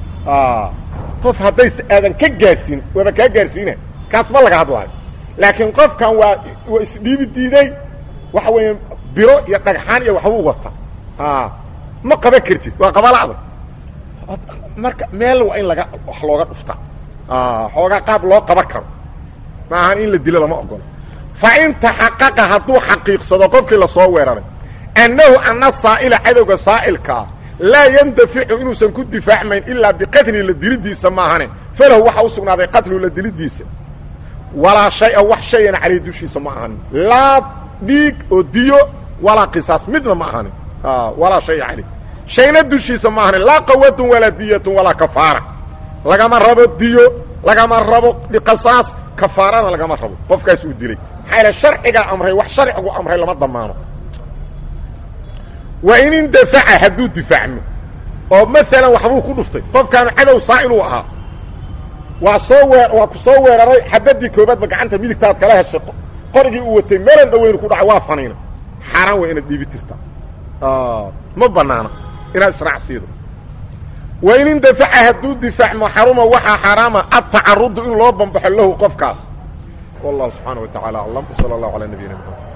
Speaker 1: qof haddays aadan ka gaarsiin waaba kaa gaarsiina kaas ma laga hadlaayo laakiin qofkan waa waa isdhiibi diiday waxa weeye biro iyo dhagxaan iyo waxbuu wata ma qaban kartid waa qabalacda marka meel waa in laga wax looga dhufta xoogaa qaab loo qaban karo ma ahan in la dilo lama ogolo fa in taxaqaqa hadduu xaqiiqsado qofkii lasoo weeraray annahu anna saa'ila cadowga saa'ilkaa laa yandaficu inuusan ku difaacmayn ilaa biqatli la dilidiisa maahane falahu waxaa u sugnaaday qatlu la dilidiisa walaa shay-a wax shayana caleyh dushiisa ma ahanin laa dhiig oo diyo walaa qisaas midna ma ahanin walaa shaya caleyh shayna dushiisa ma ahanin laa qawatun walaa diyatun walaa kafaara lagama rabo diyo lagama rabo qisaas kafaarana lagama rabo qofkaas uu dilay maxaa yaele sharcigaa amray wax sharcigu amray lama damaano wa in indafaca hadduu difaacmo oo maalan waxbuu ku dhuftay qofkaanu cadow saa'iluu ahaa waa soo wee waa ku soo weeraray xabaddii koobaadba gacanta midigtaad kala heshay qorigii uu watay meelan dhaweynu ku dhacay waa faniina xaaraan waa inaad dhiibi tirtaa ma banaana inaad israac siido wa in indafaca hadduu difaacmo xaruma waxaa xaaraama adtacarudu in loo bambaxo lahu qofkaas wallahu subxaana wa tacala aclam sala allahu calaa nabiyina mxamed